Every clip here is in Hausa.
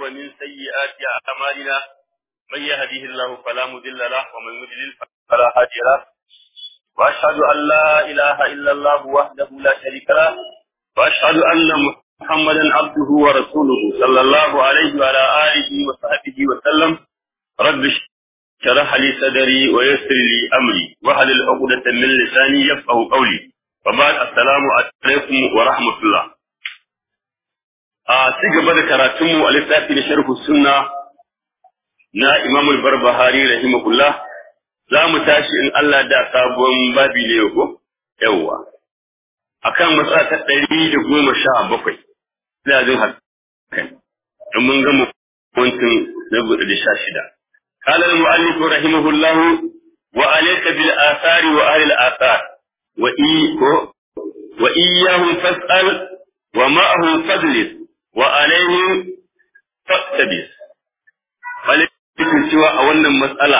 ومن سيئات أعمالنا من يهده الله فلا مضل له ومن يضلل فلا هادي له وأشهد أن لا إله إلا الله وحده لا شريك له وأشهد أن محمدا عبده ورسوله صلى الله عليه وعلى آله وصحبه وسلم رب شرح لي صدري ويسر لي أمري وهل عقدة من لساني يفقه قولي وبعد السلام عليكم ورحمة الله a ci gaba da karatunmu a littafi na sharhu sunna na Imam al-Barbahari rahimahullah za mu tashi in Allah da sabon babi ne ko yawa akan matsa ta ɗari da goma sha bakwai ina jin haka in mun gama wantin na gudu da sha shida قال المؤلف رحمه الله وعليك بالآثار وأهل الآثار وإياهم فاسأل ومعهم فاجلس وعليهم فاقتبس Walikin cewa a wannan matsala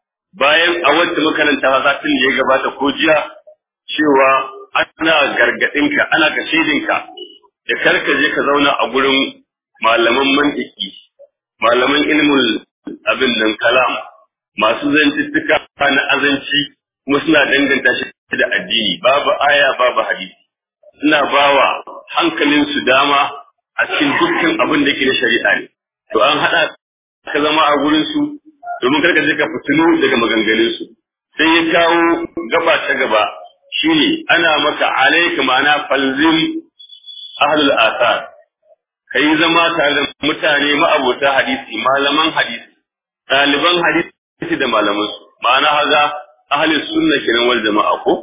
bayan a wacce makaranta satin da ya gabata ko jiya cewa ana gargaɗinka ana kashedinka da karka je ka zauna a gurin malaman mantiki malaman ilmul abin nan kalam masu zantuttuka na azanci kuma suna danganta shi da addini babu aya babu hadisi suna bawa hankalinsu dama a cikin dukkan abin da ke na shari'a ne to an haɗa ka zama a gurin su domin karka je ka fitinu daga maganganun su sai ya kawo gaba ta gaba shine ana maka alaika ma'ana falzim ahlul asar kai zama tare da mutane ma'abota hadisi malaman hadisi ɗaliban hadisi da malaman su ma'ana haza ahlus sunna kenan wal jama'a ko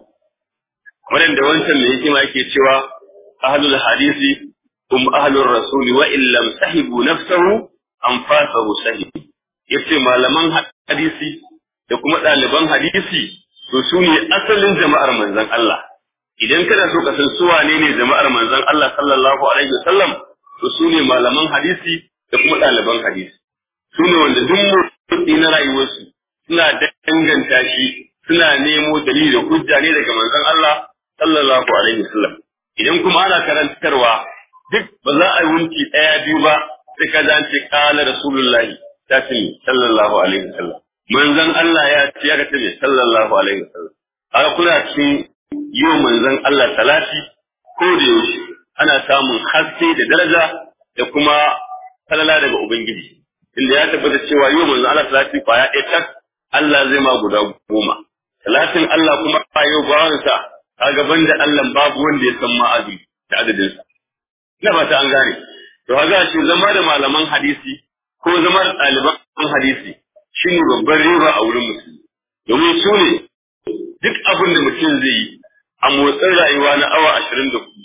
wadanda wancan mai hikima yake cewa ahlul hadisi hum ahlur rasul wa in lam sahibu nafsahu anfasahu sahib yace malaman hadisi da kuma ɗaliban hadisi to su ne asalin jama'ar manzon Allah idan kana so ka san su wane ne jama'ar manzon Allah sallallahu alaihi wasallam to su ne malaman hadisi da kuma ɗaliban hadisi su ne wanda duk motsi na rayuwarsu suna danganta shi suna nemo dalili da hujja ne daga manzon Allah sallallahu alaihi wasallam idan kuma ana karantarwa duk ba za a yi wunci ɗaya biyu ba sai ka ji an ce kala rasulullahi ta ce sallallahu alaihi wasallam manzon Allah ya ce ya ce sallallahu alaihi wasallam haka kuna cikin yau manzon Allah salati ko da yaushe ana samun haske da daraja da kuma falala daga ubangiji inda ya tabbata cewa yau manzon Allah salati kwaya ɗaya tak Allah zai ma guda goma salatin Allah kuma a yau bawansa kaga banda Allah babu wanda ya san ma'azi da adadinsa ina fata an gane to kaga shi zama da malaman hadisi ko zama da ɗaliban hadisi shine babban riba a wurin musulmi domin su ne duk abin da mutum zai yi a motsin rayuwa na awa ashirin da hudu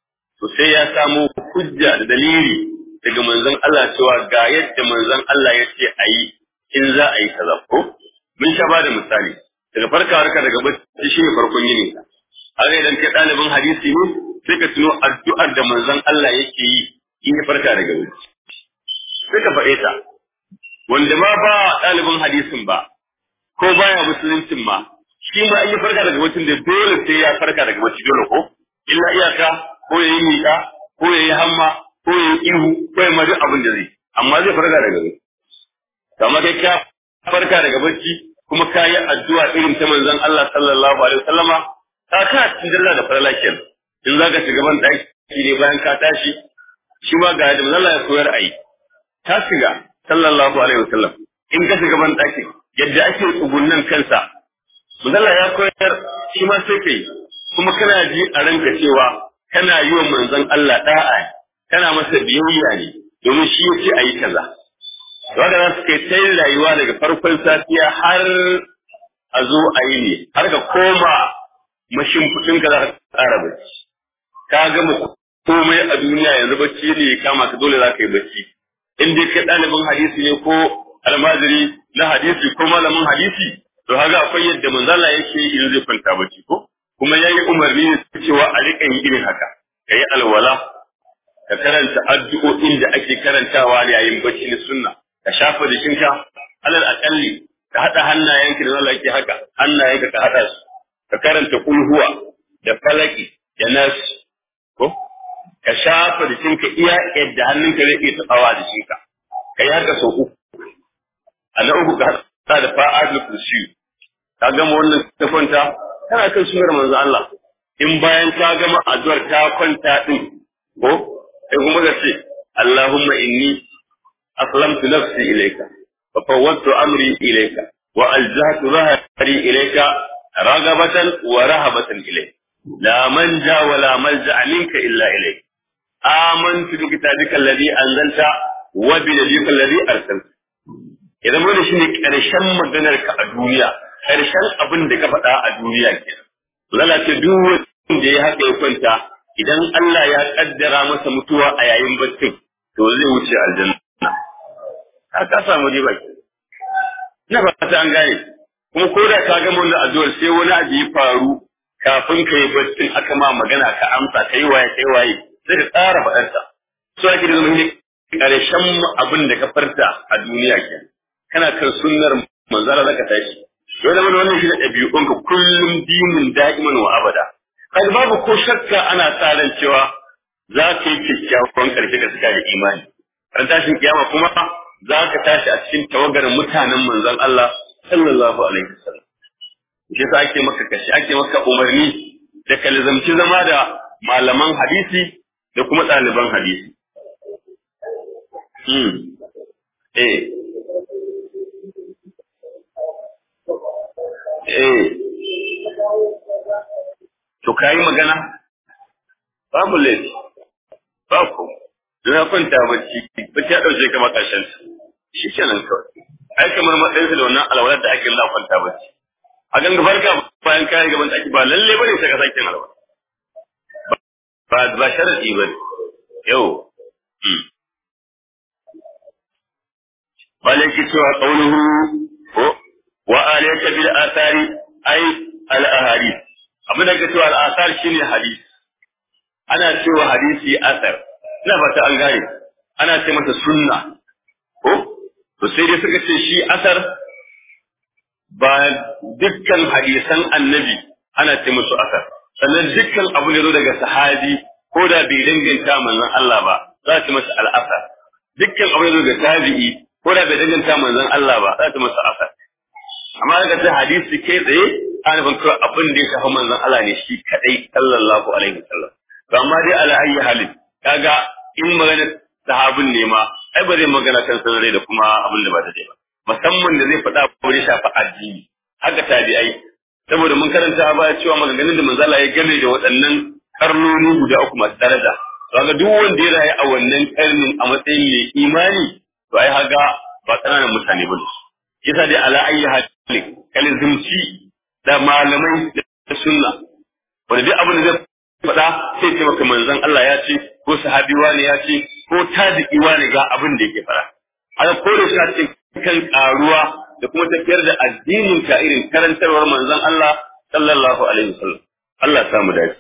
to sai ya samu hujja da dalili daga manzon Allah cewa ga yadda manzon Allah ya ce a yi in za a yi kaza ko mun sha ba da misali daga farkawar ka daga bacci shi ne farkon yini ka haka idan kai ɗalibin hadisi ne sai ka tuno addu'ar da manzon Allah yake yi in ya farka daga bacci sai ka faɗe ta wanda ma ba ɗalibin hadisin ba ko baya musuluncin ma shi ma in ya farka daga bacci da dole sai ya farka daga bacci dole ko illa iyaka ko ya yi miƙa ko ya yi hamma ko ya yi ihu ko ya mari abin da zai amma zai farka daga bacci kamar kai ka farka daga bacci kuma ka yi addu'a irin ta manzon Allah sallallahu alaihi wasallama ka kana cikin dalla da farala kenan in za ka shiga ban ɗaki ne bayan ka tashi shi ma ga yadda manzon Allah ya koyar a yi ta shiga sallallahu alaihi wasallam in ka shiga ban ɗaki yadda ake tsugunnan kansa manzon Allah ya koyar shi ma sai kai kuma kana ji a ranka cewa kana yi wa manzon Allah da'a kana masa biyayya ne domin shi yace a yi kaza wanda za su kai ta yin rayuwa daga farkon safiya har a zo a yi ne har ka koma mashimfiɗin ka za ka tsara bacci ka gama komai a duniya yanzu bacci ne ya kama ka dole za ka yi bacci in dai kai ɗalibin hadisi ne ko almajiri na hadisi ko malamin hadisi to haka akwai yadda manzala yake yi in zai kwanta bacci ko kuma ya yi umarni ne cewa a riƙa yin irin haka ka yi alwala ka karanta addu'o'in da ake karantawa yayin bacci na sunna ka shafa jikinka alal akalli ka haɗa hannayenka da Allah yake haka hannayenka ka haɗa su ka karanta kulhuwa da falaki da nasu ko ka shafa jikinka iya yadda hannunka zai iya taɓawa jikinka kai haka sau uku a na uku ka hada da fa'adul kursi ka gama wannan ta kwanta kana kan sunar manzo Allah in bayan ta gama addu'ar ta kwanta din ko sai kuma ka ce Allahumma inni aslamtu nafsi ilayka wa fawwadtu amri ilayka wa aljahtu dhahri ilayka ragabatan wa rahabatan ilayka la manja wa la malja minka illa ilayka amantu bi kitabika alladhi anzalta wa bi nabiyyika alladhi arsalta idan wannan shine karshen maganar ka a duniya karshen abin da ka faɗa a duniya kenan lalace duk wanda ya haka ya kwanta idan Allah ya kaddara masa mutuwa a yayin baccin to zai wuce aljanna ka ka samu riba ke na ba ta an gane kuma ko da ka gama wannan addu'ar sai wani abu ya faru kafin ka yi baccin aka ma magana ka amsa kai waye kai waye sai ka tsara faɗarta so ake da zama ne ƙarshen abin da ka farta a duniya ke kana kan sunnar manzara zaka tashi dole mana wannan shi da ɗabi'unka kullum dinin da'iman wa abada kai babu ko shakka ana sa ran cewa za ka yi kyakkyawan ƙarshe ka suka da imani ran tashin kiyama kuma za ka tashi a cikin tawagar mutanen manzon Allah sallallahu alaihi wasallam shi yasa ake maka kashi ake maka umarni da ka lazamci zama da malaman hadisi da kuma ɗaliban hadisi hmm eh eh to kayi magana babu laifi ba ku na kwanta bacci bacci ya ɗauke kama ƙarshen shi kenan kawai ai kamar matsayinsa da wannan alwalar da ake na kwanta bacci a ganga farka bayan kayan gaban ɗaki ba lalle bane sai ka sake alwala ba ba sharadi bane yau bale ki cewa qauluhu ko wa alayka bil athari ay al ahadith abin da ke cewa al athar shine hadisi ana cewa hadisi asar ina fata an gane ana ce masa sunna ko to sai dai suka ce shi asar ba dukkan hadisan annabi ana ce musu asar sannan dukkan abu ne zo daga sahabi ko da bai danganta manzon Allah ba za a ce masa al'asar dukkan abu ne zo daga tabi'i ko da bai danganta manzon Allah ba za a ce masa asar amma daga ce hadisi kai tsaye ana nufin kawai abin da ya shafi manzon Allah ne shi kadai sallallahu alaihi wasallam to amma dai ala ayyi halin kaga in magana sahabin ne ma ai ba zai magana kan sanare da kuma abin da ba ta ba musamman da zai faɗa ko ya shafi addini haka tabi'ai saboda mun karanta a baya cewa maganganun da manzala ya game da waɗannan karnoni guda uku masu daraja to ga duk wanda ya rayu a wannan karnin a matsayin mai imani to ai haga ba ƙananan mutane ba ne yasa dai ala ayyi halin kalizimci da malamai da sunna wanda duk abin da zai faɗa sai ce maka manzon Allah ya ce ko sahabi wani ya ce ko tabi'i wani ga abin da yake faɗa aka kore shi a cikin kan karuwa da kuma tafiyar da addinin ka irin karantarwar manzon Allah sallallahu alaihi wasallam Allah ya samu dace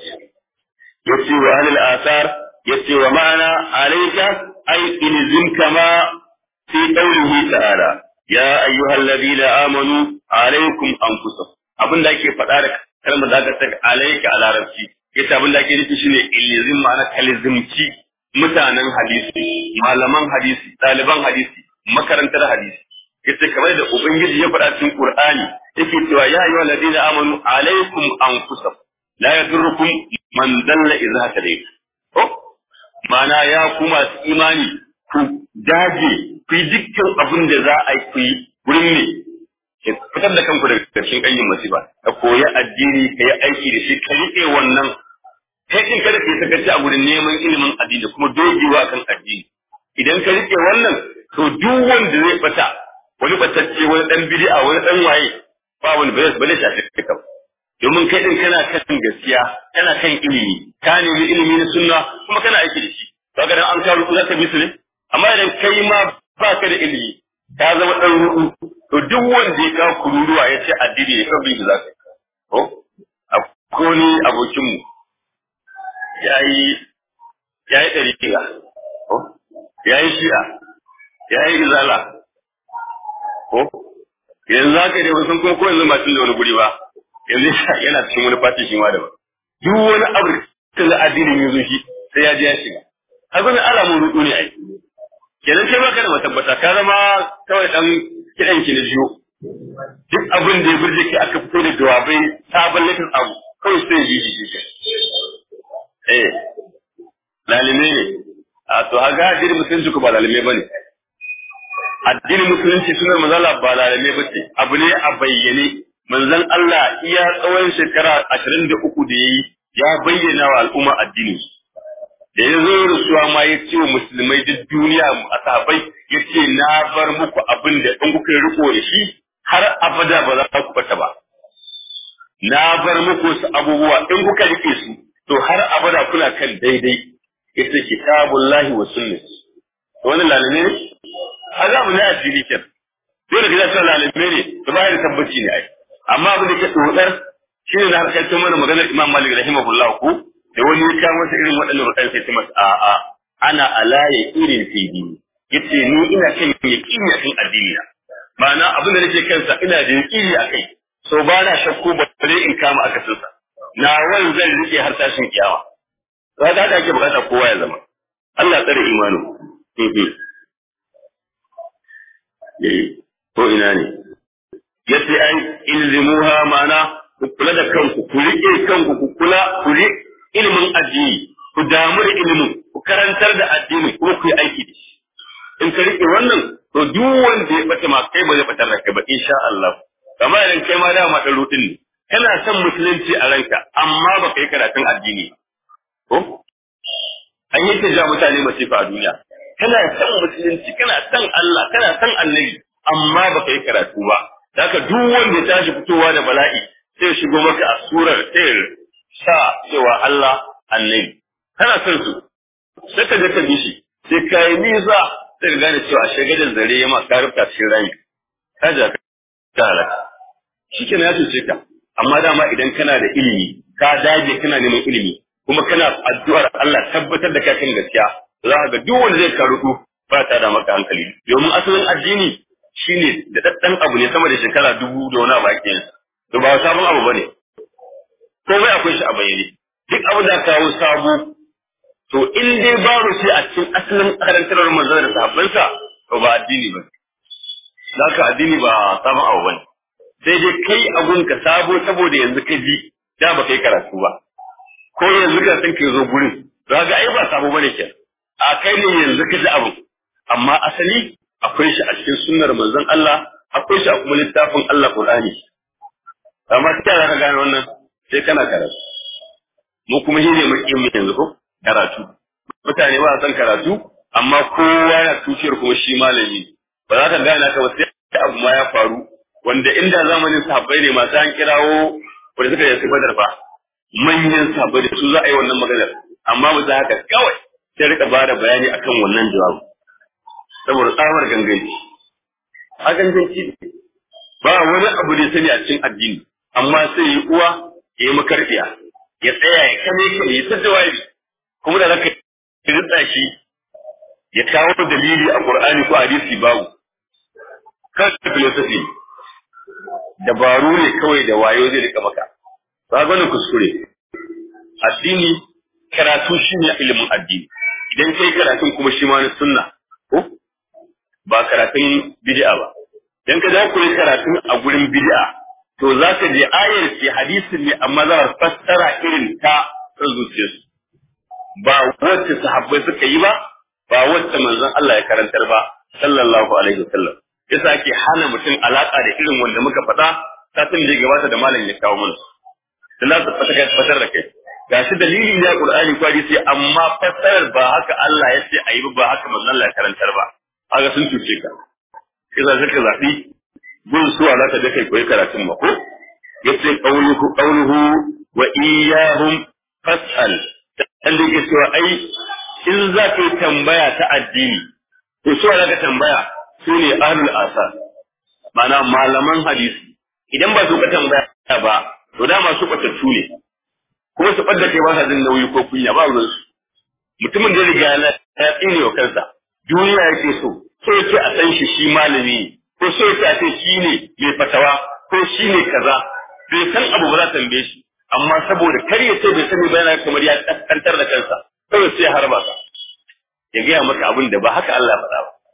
yace wa ahlul asar yace wa ma'ana alayka ay ilzim kama fi qawlihi ta'ala ya ayyuhal ladina amanu alaykum anfusakum abinda ake faɗa da kalmar da aka saka alayka a larabci yace abinda ake nufi shine ilzim ma'ana kalizimci mutanen hadisi malaman hadisi ɗaliban hadisi makarantar hadisi yace kamar da ubangiji ya faɗa cikin qur'ani yake cewa ya ayyuhal ladina amanu alaykum anfusakum la yadurrukum man dalla idza hadaytum oh mana ya ku masu imani ku dage ku yi dukkan abin da za a yi ku yi wurin ne fitar da kanku daga ƙarshen ƙanyin masifa ka koyi addini ka yi aiki da shi ka riƙe wannan kai din kada ka yi sakaci a gurin neman ilimin addini kuma dogewa kan addini idan ka riƙe wannan to duk wanda zai bata wani batacce wani dan bid'a wani dan waye ba wani ba zai shafi ka domin kai din kana kan gaskiya kana kan ilimi ka nemi ilimi na sunna kuma kana aiki da shi kaga dan an kawo za ka bi su ne amma idan kai ma ba ka da ilimi ka zama dan rudu to duk wanda ya kawo kururuwa ya ce addini ne kan bi za ka ko akwai ni abokin mu yayi yayi dariƙa ko yayi shi'a yayi izala ko yanzu haka dai wasu kuma ko yanzu ba da wani guri ba yanzu yana cikin wani fati shi ma daban duk wani abu da addinin yanzu shi sai ya je ya shiga haka ne alamun rudu ne ai kenan kai baka da matabbata ka zama kawai dan kidan ki na jiyo duk abin da ya burge ki aka fito da jawabai sabon latin abu kawai sai yi shi shi eh lalime ne a to haga addinin musulunci ko ba lalime bane addinin musulunci sunar manzala ba lalime bace abu ne a bayyane manzon Allah iya tsawon shekara ashirin da uku da yayi ya bayyana wa al'umma addini da ya zo rasuwa ma ya ce wa musulmai duk duniya a sahabai ya ce na bar muku abin da in kuka riko da shi har abada ba za ku bata ba na bar muku su abubuwa in kuka rike su to har abada kuna kan daidai yace kitabullahi wa sunnati wannan lalime ne azabu ne addini ken dole ka zata lalime ne to ba da tabbaci ne ai amma abin da ke tsotsar shi ne na harkar mana maganar Imam Malik rahimahullah ko da wani ya kawo masa irin waɗannan rudan sai masa a a ana alaye irin fi dini yace ni ina kan yaqini akan addini na ma'ana abin da nake kansa ina da yaqini akai so ba na shakku ba bare in kama akasin sa na wani zan rike har tashin kiyama to haka haka ake bukata kowa ya zama Allah tsare imanu ko ina ne yace ai ilzimuha ma'ana ku kula da kanku ku rike kanku ku kula ku rike ilimin addini ku damu da ilimin ku karantar da addini kuma ku yi aiki da shi in ka rike wannan to duk wanda ya bata ma kai ba zai batar da kai ba insha Allah kamar idan kai ma dama da rutin ne kana son musulunci a ranka amma ba kai karatun addini ko an yi ta ja mutane masifa a duniya kana son musulunci kana son Allah kana son annabi amma ba kai karatu ba haka duk wanda ya tashi fitowa da bala'i sai shigo maka a surar sai sa cewa Allah annabi kana son su sai ka je ka bi shi sai ka yi nisa sai ka gane cewa shagadin zare ya ma ka rubuta cikin rami ka ja ka halaka shi ya cuce ka amma dama idan kana da ilimi ka dage kana neman ilimi kuma kana addu'ar Allah tabbatar da ka kan gaskiya za ka ga duk wanda zai karutu ba ta da maka hankali domin asalin addini shine da daddan abu ne sama da shekara dubu da wani abu ake yin to ba sabon abu bane komai akwai shi a bayyane duk abu da kawo sabo to in dai babu shi a cikin asalin karantarwar manzon da sahabbansa to ba addini ba zaka addini ba sabon abu bane sai dai kai abun ka sabo saboda yanzu ka ji da ba kai karatu ba ko yanzu ka san ka zo gurin za ga ai ba sabo bane ke a kai ne yanzu ka ji abu amma asali akwai shi a cikin sunnar manzon Allah akwai shi a kuma littafin Allah Qur'ani amma sai ka gane wannan sai kana karatu mu kuma shi ne muke mu yanzu ko karatu mutane ba san karatu amma kowa ya tuciyar kuma shi malami ba za ka gane ka ba sai abu ma ya faru wanda inda zamanin sahabbai ne masu an kirawo wanda suka yi badar fa manyan sahabbai da su za a yi wannan maganar amma ba za haka kawai sai rika ba da bayani akan wannan jawabu saboda tsamar ganganci a ganganci ba wani abu da sani a cikin addini amma sai yi uwa ya yi makarfiya ya tsaya ya kame ka ya ta jawabi kuma da zaka rinda shi ya kawo dalili a Qur'ani ko hadisi babu kan philosophy dabaru ne kawai da wayo zai rika maka ba gwanin kuskure addini karatu shi ne ilimin addini idan kai karatun kuma shi ma na sunna ko ba karatun bid'a ba idan ka za ku yi karatun a gurin bid'a to za ka je ayar ce hadisin ne amma za a fassara irin ta san zuciyarsu ba wacce sahabbai suka yi ba ba wacce manzon Allah ya karantar ba sallallahu alaihi wasallam yasa ake hana mutum alaka da irin wanda muka faɗa satin da ya gabata da malam ya kawo mana dan za su fata fatar da kai gashi dalili ne a Qur'ani ko hadisi amma fassarar ba haka Allah ya ce ayi ba haka manzon Allah ya karantar ba haka sun cuce ka yasa suka zabi gun suwa za ka je kai koyi karatun ma ko yace qauluhu qauluhu wa iyyahum fas'al dan da yake cewa ai in za ka yi tambaya ta addini to suwa za ka tambaya su ne ahlul asar ma'ana malaman hadisi idan ba su ka tambaya ba to dama su kwatattu ne kuma su ɓadda kai ba sa jin nauyi ko kunya ba ruwan su mutumin da riga na ya tsine wa kansa duniya yake so so yake a san shi shi malami ne ko so yake a ce shi ne mai fatawa ko shi ne kaza bai san abu ba za ta tambaye shi amma saboda kar ya ce bai sani ba yana kamar ya kaskantar da kansa kawai sai har ba ya gaya maka abin da ba haka Allah faɗa ba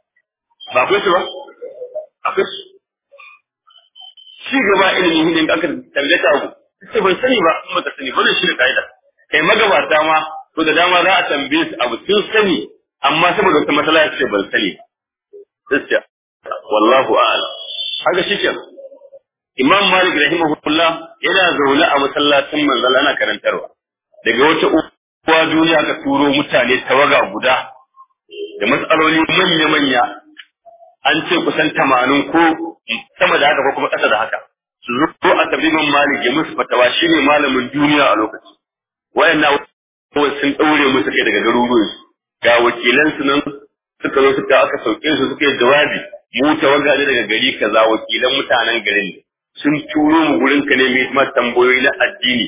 ba akwai su ba akwai su ci gaba ilimin hidin aka tambaye ta abu sai ban sani ba in baka sani ba shi da kaida kai magabata ma to da dama za a tambaye su abu sun sani amma saboda wata matsala ya ce ban sani gaskiya wallahu a'lam haka shi kenan Imam Malik rahimahullah yana zaune a masallacin manzala ana karantarwa daga wata uwa duniya ka turo mutane tawaga guda da matsaloli manya-manya an ce kusan tamanin ko sama da haka ko kuma ƙasa da haka su zo a tabimin Malik ya musu fatawa shine malamin duniya a lokaci wayanna sun daure musu kai daga garuruwan ga wakilan su nan suka zo suka aka sauke su suka yi jawabi mu tawaga ne daga gari kaza wakilan mutanen garin ne sun turo mu gurin ka ne mai ma tambayoyi na addini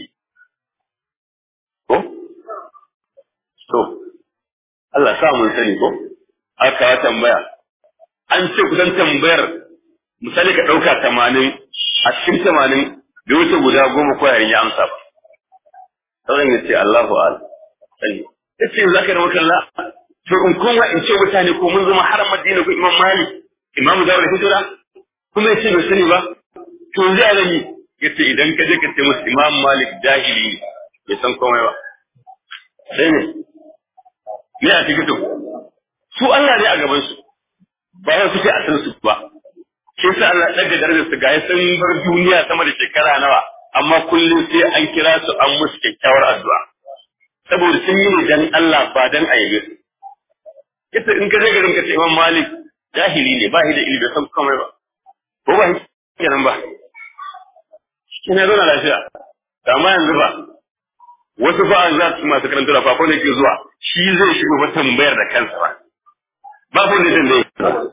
ko to Allah sa mun sani ko aka tambaya an ce kusan tambayar misali ka ɗauka tamanin a cikin tamanin bai wuce guda goma ko yayin ya amsa ba sauran ya ce Allahu al sani ya ce za ka yi makalla to in kuma in ce mutane ko mun zama har madina ko imam malik imam da hijira kuma ya ce bai sani ba to zai rami ya ce idan ka je ka ce musu imam malik jahili ne bai san komai ba sai ne me a cikin to su Allah ne a gaban su ba ya suke a san su ba shi sa Allah daga darajar su ga sun bar duniya sama da shekara nawa amma kullum sai an kira su an musu kyakkyawar addu'a saboda sun yi ne dan Allah ba dan ayyabe su ita in ka je garin ka ce Imam Malik jahili ne ba shi da ilimi san komai ba ko ba shi kenan ba kina zo na lafiya amma yanzu ba wasu ba za su masu karanta da fa ne ke zuwa shi zai shigo ba tambayar da kansa ba ba ko ne dan dai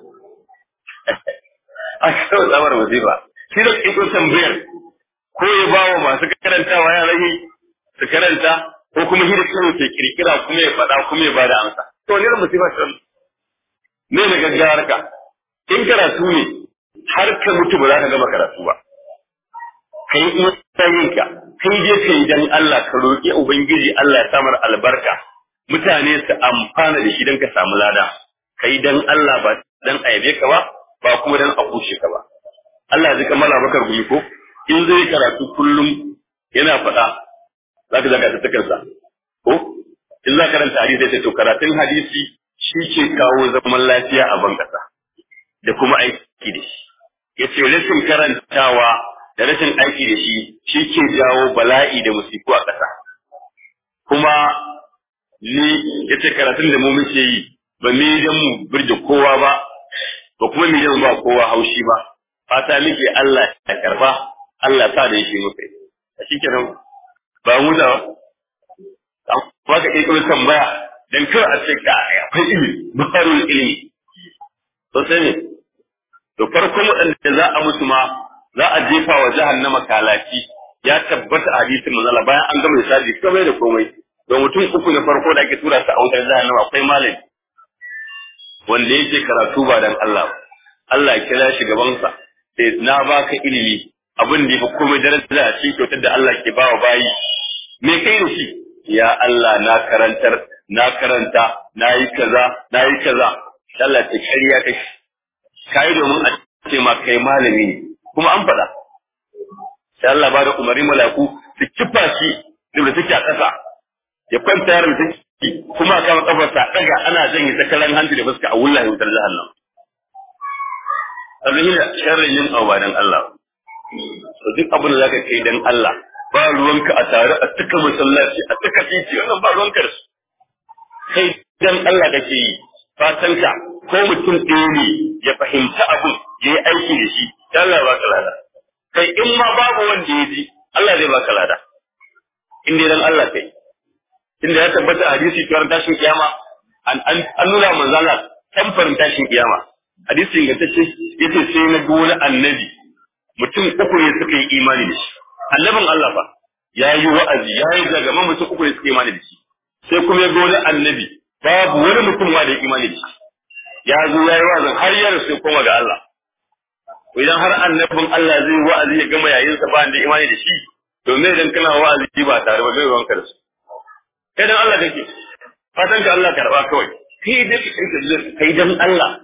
a kawai tsamar wasifa shi da iko tambayar ko ya ba wa masu karantawa ya rage su karanta ko kuma shi da kansa ke kirkira kuma ya faɗa kuma ya bada amsa to ne musifa ta ne da gaggawar ka in karatu ne har ka mutu ba za ka gama karatu ba kai in yin ka kai je kai dan Allah ka roki ubangiji Allah ya samar albarka mutane su amfana da shi dan ka samu lada kai dan Allah ba dan ayabe ka ba ba kuma dan a kushe ka ba Allah zai kamala bakar gumi ko in zai karatu kullum yana faɗa zaka zaka ta takarsa ko in za karanta hadisi sai to karatun hadisi shi ke kawo zaman lafiya a ban kasa da kuma aiki da shi yace rashin karantawa da rashin aiki da shi shi ke jawo bala'i da musiku a ƙasa kuma ni yace karatun da mu muke yi ba mu dan mu burge kowa ba ba kuma mu dan ba kowa haushi ba fata muke Allah ya karba Allah sa da yake muka yi shikenan ba mu da ba ka kai kuma tambaya dan kar a ce ka akwai ilimi baharul ilimi to sai ne to farkon waɗanda za a musu ma za a jefa wa jahannama kalaci ya tabbata a hadisin manzala bayan an gama misali komai da komai don mutum uku na farko da ake tura su a wutar jahannama akwai malami wanda yake karatu ba dan Allah ba Allah ya kira shi gabansa sai na baka ilimi abin da yafi komai daraja a cikin kyautar da Allah ke bawa bayi me kai da shi ya Allah na karantar na karanta na yi kaza na yi kaza Allah ta kariya kai kai domin a ce ma kai malami ne kuma an faɗa sai Allah ba da umarni malaku su kifa shi da take a ƙasa ya kwanta yaron take kuma a kama kafarsa daga ana janye sakalan hanci da fuska a wullahi wutar jahannam abin da sharrin yin abu dan Allah to duk abin da zaka kai dan Allah ba ruwanka a tare a tuka masallaci a tuka titi wannan ba ruwanka da su kai dan Allah kake yi fatanka ko mutum ɗaya ne ya fahimta abin ya yi aiki da shi Allah ba ka lada kai in ma babu wanda ya ji Allah zai baka lada in dai dan Allah kai inda ya tabbata a hadisi cewa tashin kiyama an an nuna manzo Allah tamfarin tashin kiyama hadisi ingantacce yace sai na ga wani annabi mutum uku ne suka yi imani da shi annabin Allah fa ya yi wa'azi ya yi zagama mutum uku ne suka yi imani da shi sai kuma ya ga wani annabi babu wani mutum ma da ya imani da shi ya zo ya yi wa'azin har ya rasu koma ga Allah idan har annabin Allah zai wa'azi ya gama yayin sa ba da imani da shi to me idan kana wa'azi ba tare ba zai wanka da su kai dan Allah kake fatan ka Allah karba kawai kai da kai dan Allah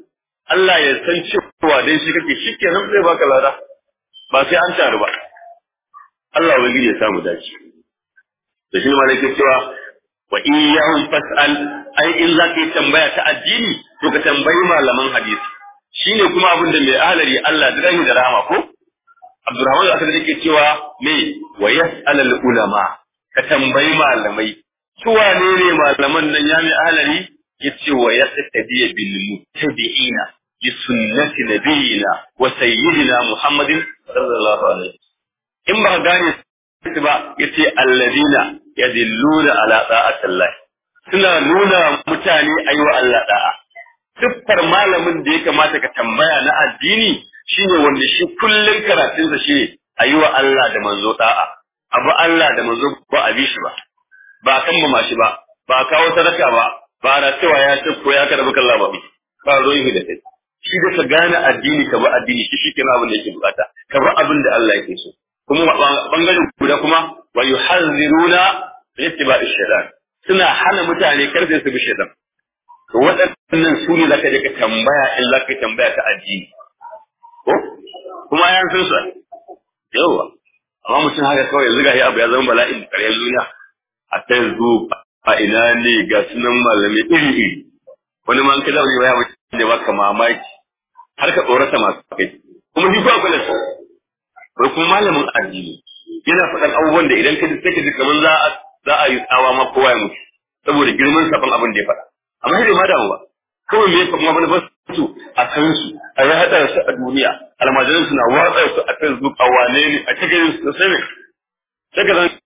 Allah ya san cewa dai shi kake shi kenan zai baka lada ba sai an taru ba Allah ubangiji ya samu dace da shi ma nake cewa wa iyyahum fas'al ai in za ka yi tambaya ta addini to ka tambayi malaman hadisi shine kuma abin da mai ahlari Allah da da rahama ko Abdurrahman al yake cewa me wa yas'al al ulama ka tambayi malamai su wane ne malaman nan ya mai ahlari yace wa yastadi bil muttabi'ina bi sunnati nabiyina wa sayyidina Muhammadin sallallahu alaihi in ba gane su ba yace alladina yadilluna ala ta'atillah suna nuna mutane ayi wa Allah da'a siffar malamin da ya kamata ka tambaya na addini shine wanda shi kullun karatunsa shine ayi wa Allah da manzo da'a abu Allah da manzo ba a bi shi ba ba kan ma shi ba ba kawo sadaka ba ba da cewa ya ce ko ya kada baka Allah ba ba ruwan da kai shi da ka gane addini ka ba addini shi shi kenan abin da yake bukata ka ba abin da Allah yake so kuma bangaren guda kuma wa yuhaziruna ittiba'i shaytan suna hana mutane kar sai su bi shaytan to waɗannan su ne zaka je ka tambaya in zaka tambaya ta addini ko kuma yan san su yawa amma mutum haka kawai yanzu gashi abu ya zama bala'in karyar duniya a facebook a ina ne ga sunan malamai iri iri wani ma an kada wani baya mutum da baka mamaki har ka tsorata masu kai kuma shi ko akwai da su wai kuma malamin addini yana faɗan abubuwan da idan ka ji sai ka ji kamar za a za a yi tsawa ma kowa ya mutu saboda girman sabon abin da ya faɗa amma sai ma damu ba kawai me kuma manufar su a kan su a yi haɗa su a duniya almajiran su na watsa su a facebook a wane ne a cikin su sai ne sai ka zan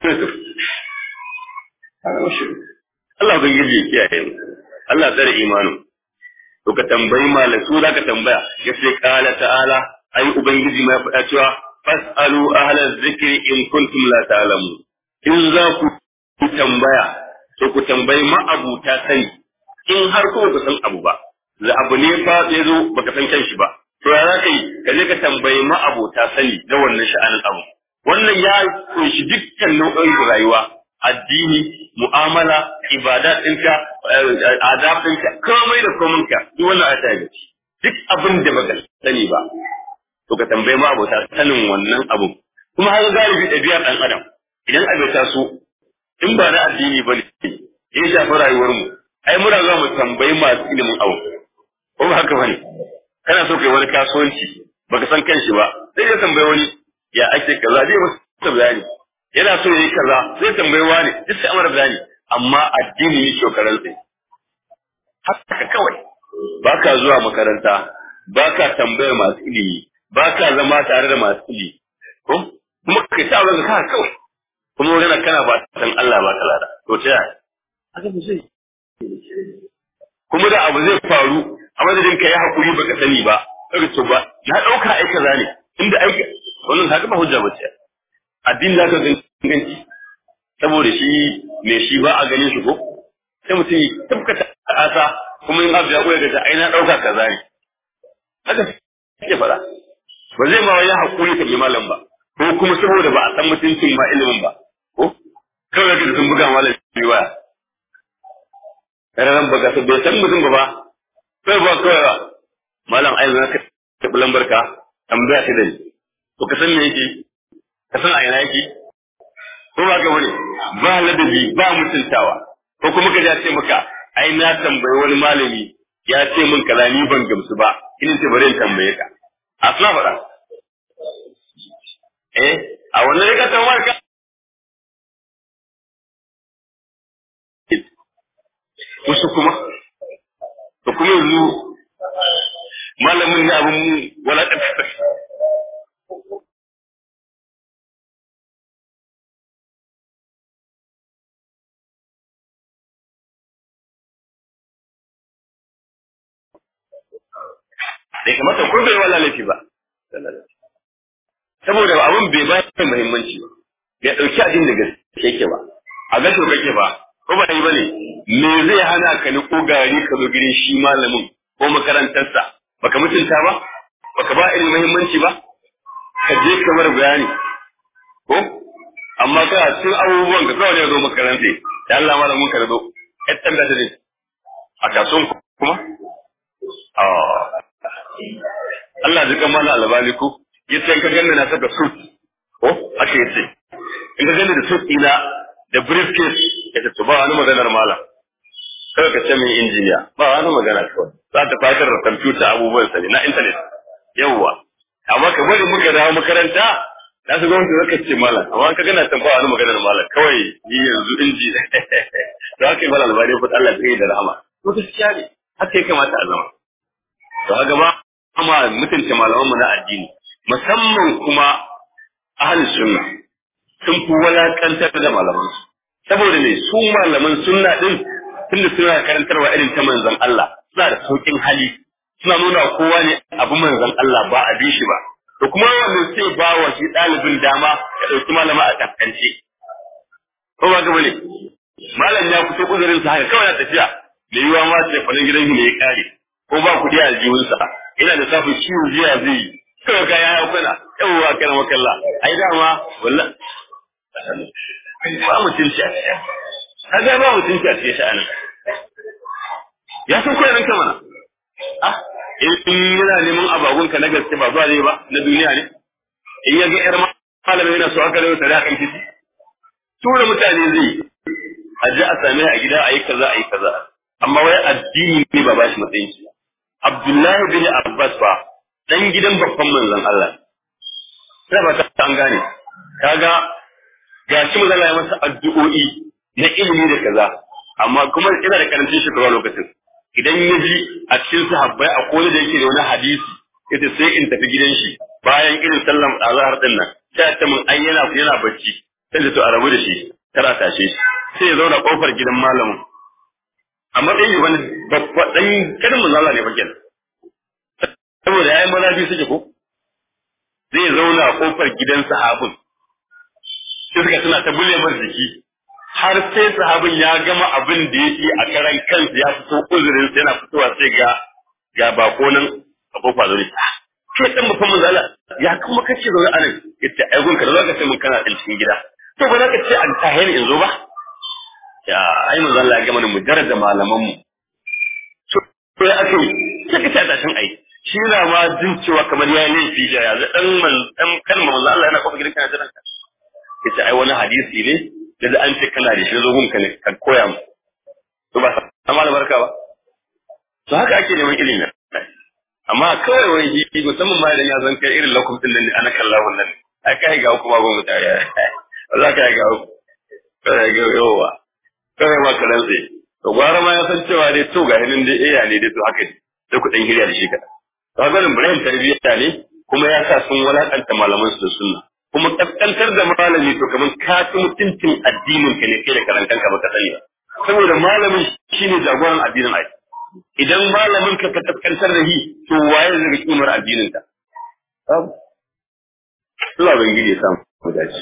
Allah ban yi kiyaye mu Allah tsare imanin to ka tambayi malam su za ka tambaya ya ce kala ta'ala ai ubangiji ma faɗa cewa fas'alu ahla zikri in kuntum la ta'lamu in za ku tambaya to ku tambayi ma'abuta sani in har ko ku san abu ba da abu ne fa ya zo baka san kanshi ba to ya zaka yi ka je ka tambayi ma'abuta sani da wannan sha'anin abu wannan ya kunshi dukkan nau'in rayuwa addini mu'amala ibada ɗinka adab ɗinka komai da kominka duk wannan a tare duk abin da baka sani ba to ka tambayi ma abota sanin wannan abun kuma har galibi ɗabi'ar ɗan adam idan abu ta so in ba na addini ba ne ya shafi rayuwar mu ai muna za mu tambayi masu ilimin abu ko ba haka bane kana so kai wani kasuwanci baka san kanshi ba sai ya tambayi wani ya ake kaza zai masa bayani yana so ya yi kaza zai tambayi wani duk sai amara bayani amma addini ne shokaran sai haka kawai baka zuwa makaranta baka tambayar masu ilimi ba ka zama tare da masu ili ko kuma kai ta wani ka kawai kuma magana kana ba san Allah ba ka lada to ta yaya haka ba zai kuma da abu zai faru a madadin ka yi hakuri baka sani ba kaga to ba na dauka ai kaza ne inda ai wannan haka ba hujja ba ce addini za ka ganci saboda shi me shi ba a ganin shi ko sai mutum ya tabbata asa kuma in abu ya koya ga ai na dauka kaza ne haka ke faɗa ba zai ma wani hakuri ka bi malam ba ko kuma saboda ba a san mutuncin ma ilimin ba ko kawai da sun buga malam shi waya ran baka san bai san mutum ba ba kai ba kawai ba malam ai zan ka tabi lambar ka tambaya ta dai to ka san me yake ka san a ina yake ko ba ga wani ba ladabi ba mutuntawa ko kuma ka ce maka ai na tambayi wani malami ya ce min kaza ni ban gamsu ba in ce bari in tambaye ka a suna faɗa. Eh, a wannan rika tamar ka. Wasu kuma, da kuma yanzu malamin ne abin mu wala ƙasa. Bai kamata ko bai wala laifi ba. saboda abin bai ba shi muhimmanci ba bai dauki abin da gaske yake ba a gaske kake ba ko ba yi bane me zai hana ka ni ko gari ka zo gidan shi malamin ko makarantarsa baka mutunta ba baka ba irin muhimmanci ba ka je ka bar bayani ko amma ka cikin abubuwan ka kawai ne zo makaranta da Allah malamin ka zo ɗan da ne a kasuwan kuma Allah ji kan mana albani ko yace in ka ganni na saka suit ko ake yace in ka ganni da suit ina da briefcase yace to ba wani maganar malam kawai ka ce min injiniya ba wani magana kawai za ta fatar da kwamfuta abubuwan sa ne na internet yawwa amma ka bari muka dawo makaranta na su gwamnati zaka ce malam amma ka gana tan ba wani maganar malam kawai ni yanzu inji da haka yi malam albani fa Allah ya da rahama to gaskiya ne haka ya kamata a zama to haka ma amma mutunta malamanmu na addini musamman kuma ahli sunna sun fi walakantar da malaman su saboda me su malaman sunna din tunda suna karantarwa irin ta manzon Allah suna da saukin hali suna nuna kowa ne abu manzon Allah ba a bi shi ba to kuma wannan sai ba wa shi ɗalibin dama ya ɗauki malama a kaskance ko ba gaba ne malam ya fito uzurin sa haka kawai na tafiya da yiwa ma ce falin gidan ne ya kare ko ba kuɗi a aljihunsa ina da safin ciwo jiya zai yi kawai ka ya kuna yawwa kana makalla ai dama wallahi ba mutunci a cikin kaga ba mutunci a cikin sha'anin ya san koyar ka mana ah in yana neman abagun ka na gaske ba zuwa zai ba na duniya ne in ya ga yar malamin yana so aka rayu tare a kan titi tura mutane zai a ji a same a gida a yi kaza a yi kaza amma wai addini ne ba ba shi matsayin shi Abdullahi bin Abbas fa dan gidan babban manzon Allah sai ba ta an gane kaga ga shi manzon ya masa addu'o'i na ilimi da kaza amma kuma ina da karancin shekaru lokacin idan ya ji a cikin sahabbai a kowane da yake da wani hadisi yace sai in tafi gidan shi bayan irin sallan azhar din nan sai ta mun ai yana yana bacci sai da to a rabu da shi tara tashe shi sai ya zauna kofar gidan malamin a matsayin wani babba dan kanin manzala ne bakin saboda yayin maza biyu suke ko zai zauna a kofar gidan sahabin sai suka tana ta bulle mar jiki har sai sahabin ya gama abin da yake a karan kansa ya fito uzurin sai yana fitowa sai ga ga bako nan a kofa zaune ke dan mutum manzala ya kuma kace zaune anan yace ai gunka da zaka ce mun kana cikin gida to ba za ka ce an tahe in zo ba ya ai manzo Allah ya gama da mujarrad da malaman mu to ya ake sai ka ta tashin ai shi na ma jin cewa kamar ya laifi da ya dan man dan kalmar manzo Allah yana kofa gidan kana jiran ka yace ai wani hadisi ne da an ce kana da shi zo gunka ne ka koya mu to ba sama da barka ba to haka ake neman ilimi amma kawai wai shi musamman ma idan ya zan kai irin lakum din nan ana kallahu nan ai kai ga kuma ba mu tare Allah ka ga kai ga yawa kawai ma karan tsaye to gwara ma ya san cewa dai to ga hinin dai iya ne dai to haka ne sai ku dan hirya da shi kada to ga Ibrahim tarbiyya ne kuma ya sa sun walakanta malaman su da sunna kuma kaskantar da malami to kaman ka ci mutuncin addinin ka ne kai da karantan ka baka sani ba saboda malamin shine jagoran addinin ai idan malamin ka ka kaskantar da shi to waye zai ga kimar addinin ka Allah ban gide samu mu dace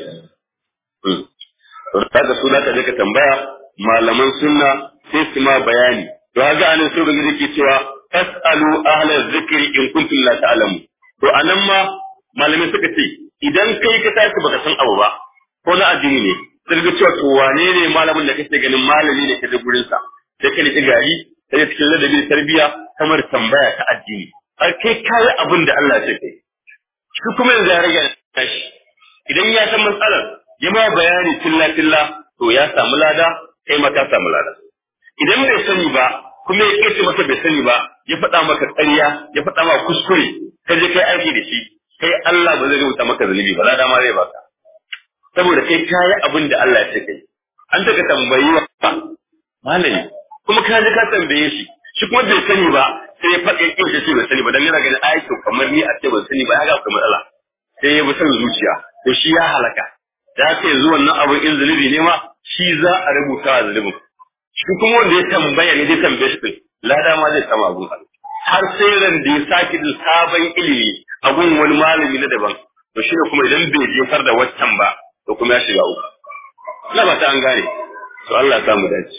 kaga su da ka je ka tambaya malaman sunna sai su ma bayani to kaga anan sai gani ke cewa fasalu ahla zikri in kuntum la ta'lamu to anan ma malamai suka ce idan kai ka tashi baka san abu ba ko na addini ne sai ga cewa to wane ne malamin da kake ganin malami ne ka da gurin sa sai ka riki gari sai cikin ladabi tarbiya kamar tambaya ta addini har kai kai abin da Allah ya ce kai shi kuma yanzu ya rage tashi idan ya san matsalar ya ma bayani tilla tilla to ya samu lada kai ma ka samu lada idan bai sani ba kuma ya kace masa bai sani ba ya faɗa maka ƙarya ya faɗa maka kuskure ka je kai aiki da shi kai Allah ba zai rubuta maka zunubi ba lada ma zai baka saboda kai kayi abin da Allah ya ce kai an taka tambayi wa malami kuma ka je ka tambaye shi shi kuma bai sani ba sai ya faɗa kin shi bai sani ba dan yana ganin ai to kamar ni a ce ban sani ba ya ga akwai matsala sai ya bi son zuciya to shi ya halaka da haka yanzu wannan abin in zunubi ne ma shi za a rubuta a zunubin shi kuma wanda ya tambaya ne zai tambaye shi din lada ma zai sama abun har sai ran da ya sake da sabon ilimi a gun wani malami na daban to shi ne kuma idan bai jefar da waccan ba to kuma ya shiga uku ina ba ta an gane to Allah ya samu dace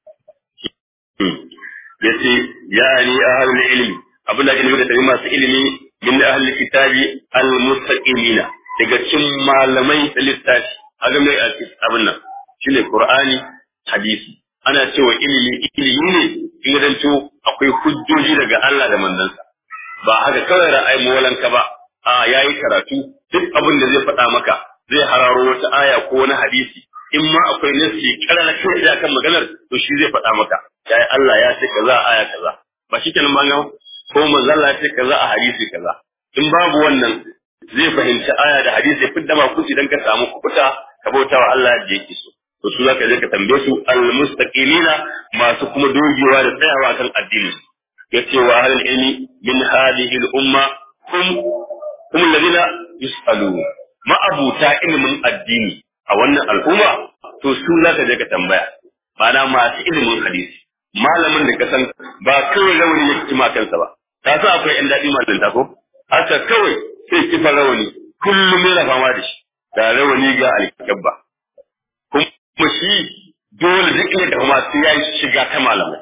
yace ya ni ahlul ilmi abin da ake nufi da tabi masu ilimi min ahlul kitabi al mustaqimina daga cikin malamai da littafi a game abin nan shine qur'ani hadisi ana cewa ilimi ilimi ne in zanto akwai hujjoji daga Allah da manzansa ba haka kawai ra'ayi molanka ba a yayi karatu duk abin da zai faɗa maka zai hararo wata aya ko wani hadisi in ma akwai nasi karara kai da kan maganar to shi zai faɗa maka yayi Allah ya ce kaza a aya kaza ba shi kenan ba ko manzo Allah ya ce kaza a hadisi kaza in babu wannan zai fahimci aya da hadisi fidda ma kuci dan ka samu kubuta ka bauta wa Allah da yake so to su zaka je ka tambaye su almustaqimina masu kuma dogewa da tsayawa kan addini yace wa hal ilmi min hadhihi al umma hum hum alladhina yusalu ma'abuta ilimin addini a wannan al'umma to su zaka je ka tambaya ma'ana masu ilimin hadisi malamin da ka san ba kawai rawani ya kici kansa ba ka san akwai yan daɗi malanta ko haka kawai sai kifa rawani kullum yana fama da shi da rawani ga alkabba kuma shi dole duk inda da kuma sai ya shiga ta malamai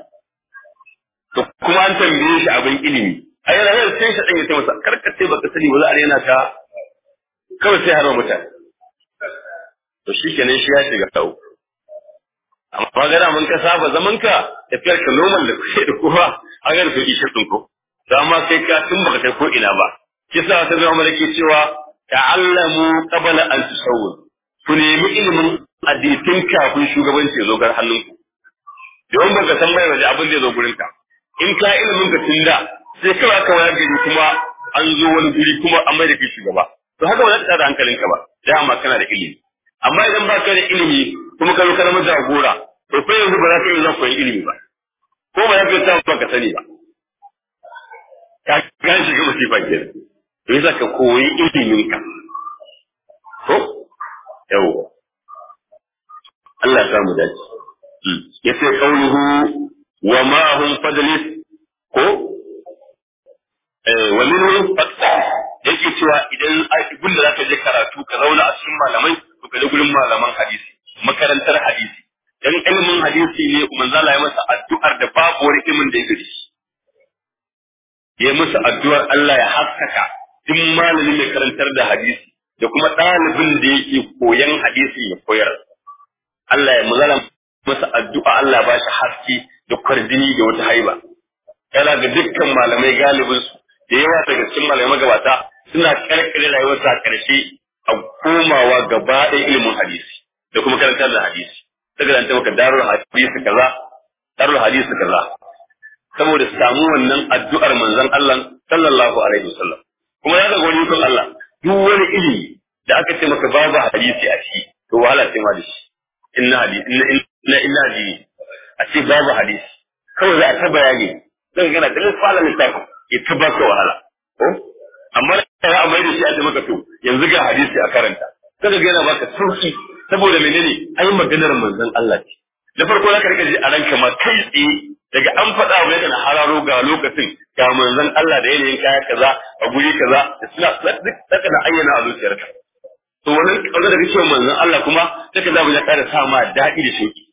to kuma an tambaye shi abin ilimi a yana yana sai shi dan ya ce masa karkace baka sani ba za a yana ta kawai sai harba mutane to shi kenan shi ya shiga tau amma ga mun ka saba zaman ka tafiyar ka normal da kuke da kowa a ga da ishe din ko dama kai ka tun baka kai ko ina ba kisa ta zama malaki cewa ta'allamu qabla an tusawwir ku nemi ilimin addinin kafin shugabanci ya zo gar hannunku don baka san mai waje abin da ya zo gurin ka in ka ilimin ka tun da sai kawai aka wayar gari kuma an zo wani guri kuma an mai da kai shugaba to haka ba za ka tada hankalinka ba dama kana da ilimi amma idan ba ka da ilimi kuma ka zo ka zama jagora to fa yanzu ba za ka yi zan koyi ilimi ba ko ba za ka yi ba ka sani ba ka gan shiga masifa kenan to yasa ka koyi ilimin ka ko yawa Allah ya mu dace yace qauluhu wa ma hum fadlis ko eh wa minhum faqta yake cewa idan ibn da zaka je karatu ka zauna a cikin malamai to ka je gurin malaman hadisi makarantar hadisi dan ilimin hadisi ne manzo Allah ya masa addu'ar da babu wani ilimin da yake da shi ya musu addu'ar Allah ya haskaka duk malamin mai karantar da hadisi da kuma ɗalibin da yake koyan hadisi ya koyar Allah ya muzala masa addu'a Allah ba shi haske da kwarjini da wata haiba yana ga dukkan malamai galibin su da yawa daga cikin malamai magabata suna karkare rayuwarsa a ƙarshe a komawa gaba ɗaya ilimin hadisi da kuma karantar da hadisi daga nan ta maka darul hadisi kaza darul hadisi kaza saboda samu wannan addu'ar manzon Allah sallallahu alaihi wasallam kuma ya ga wani kun Allah duk wani ilimi da aka ce maka babu hadisi a ciki to wahala ce ma da shi inna hadisi inna inna hadisi a ce babu hadisi kawai za a ta bayani zan gana da lisfala littafi ya ta baka wahala ko amma da ya mai da shi a ce maka to yanzu ga hadisi a karanta kaga ga yana baka sauki saboda menene ai maganar manzon Allah ce da farko za ka rika ji a ranka ma kai tsaye daga an faɗa wa yana hararo ga lokacin ga manzon Allah da yanayin kaya kaza a guri kaza da suna duk saka da ayyana a zuciyarka to wannan kaza da kake manzon Allah kuma saka za mu ya ƙara sa ma daɗi da shauki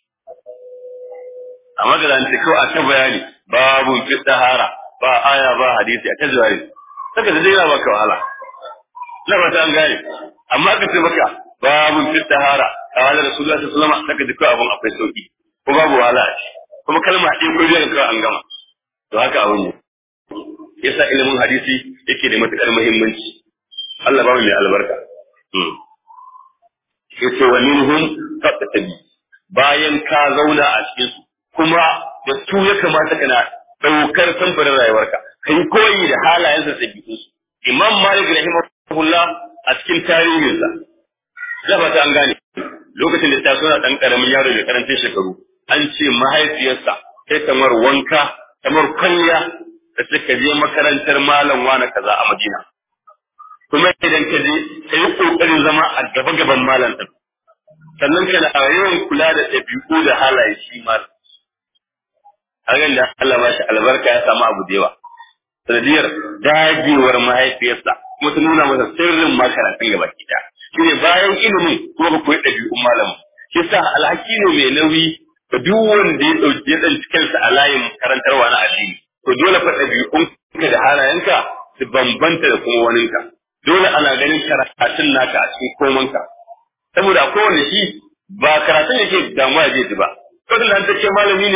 amma da zan ce kawai a ta bayani babu fi sahara ba aya ba hadisi a ta jawari saka da dai baka wahala na ba ta an gane amma ka ce maka babu fi sahara kawai da Rasulullah sallallahu alaihi wasallam saka da kawai abun akwai sauki ko babu wahala a ciki kuma kalma ɗin ko biyan kawai an gama to haka abin ne yasa ilimin hadisi yake da matuƙar muhimmanci Allah ba mu mai albarka yace wa minhum faqtabi bayan ka zauna a cikin su kuma da su ya kamata kana daukar samfurin rayuwarka kai koyi da halayensa da ɗabi'un su Imam Malik rahimahullah a cikin tarihinsa zaba ta an gane lokacin da ta suna ɗan ƙaramin yaro da karancin shekaru an ce mahaifiyarsa sai kamar wanka kamar kwalliya da suka je makarantar malam wani kaza a Madina. Kuma idan ka je ka yi ƙoƙarin zama a gaba gaban malam ɗin. Sannan kana yawan kula da ɗabi'u da halaye shi malam. Hakan da Allah ba shi albarka ya samu abu da yawa. Sanadiyar dagewar mahaifiyarsa kuma ta nuna masa sirrin makarantar gaba ɗaya. Shi ne bayan ilimin kuma ka koyi ɗabi'un malamin. Kisa alhaki ne mai nauyi da duk wanda ya ɗauki ya ɗanci kansa a layin karantarwa na addini to dole fa ɗabi'unka da halayenka su bambanta da kuma waninka dole ana ganin karatun naka a cikin komanka saboda kowane shi ba karatun yake damuwa zai ji ba kawai da an ce malami ne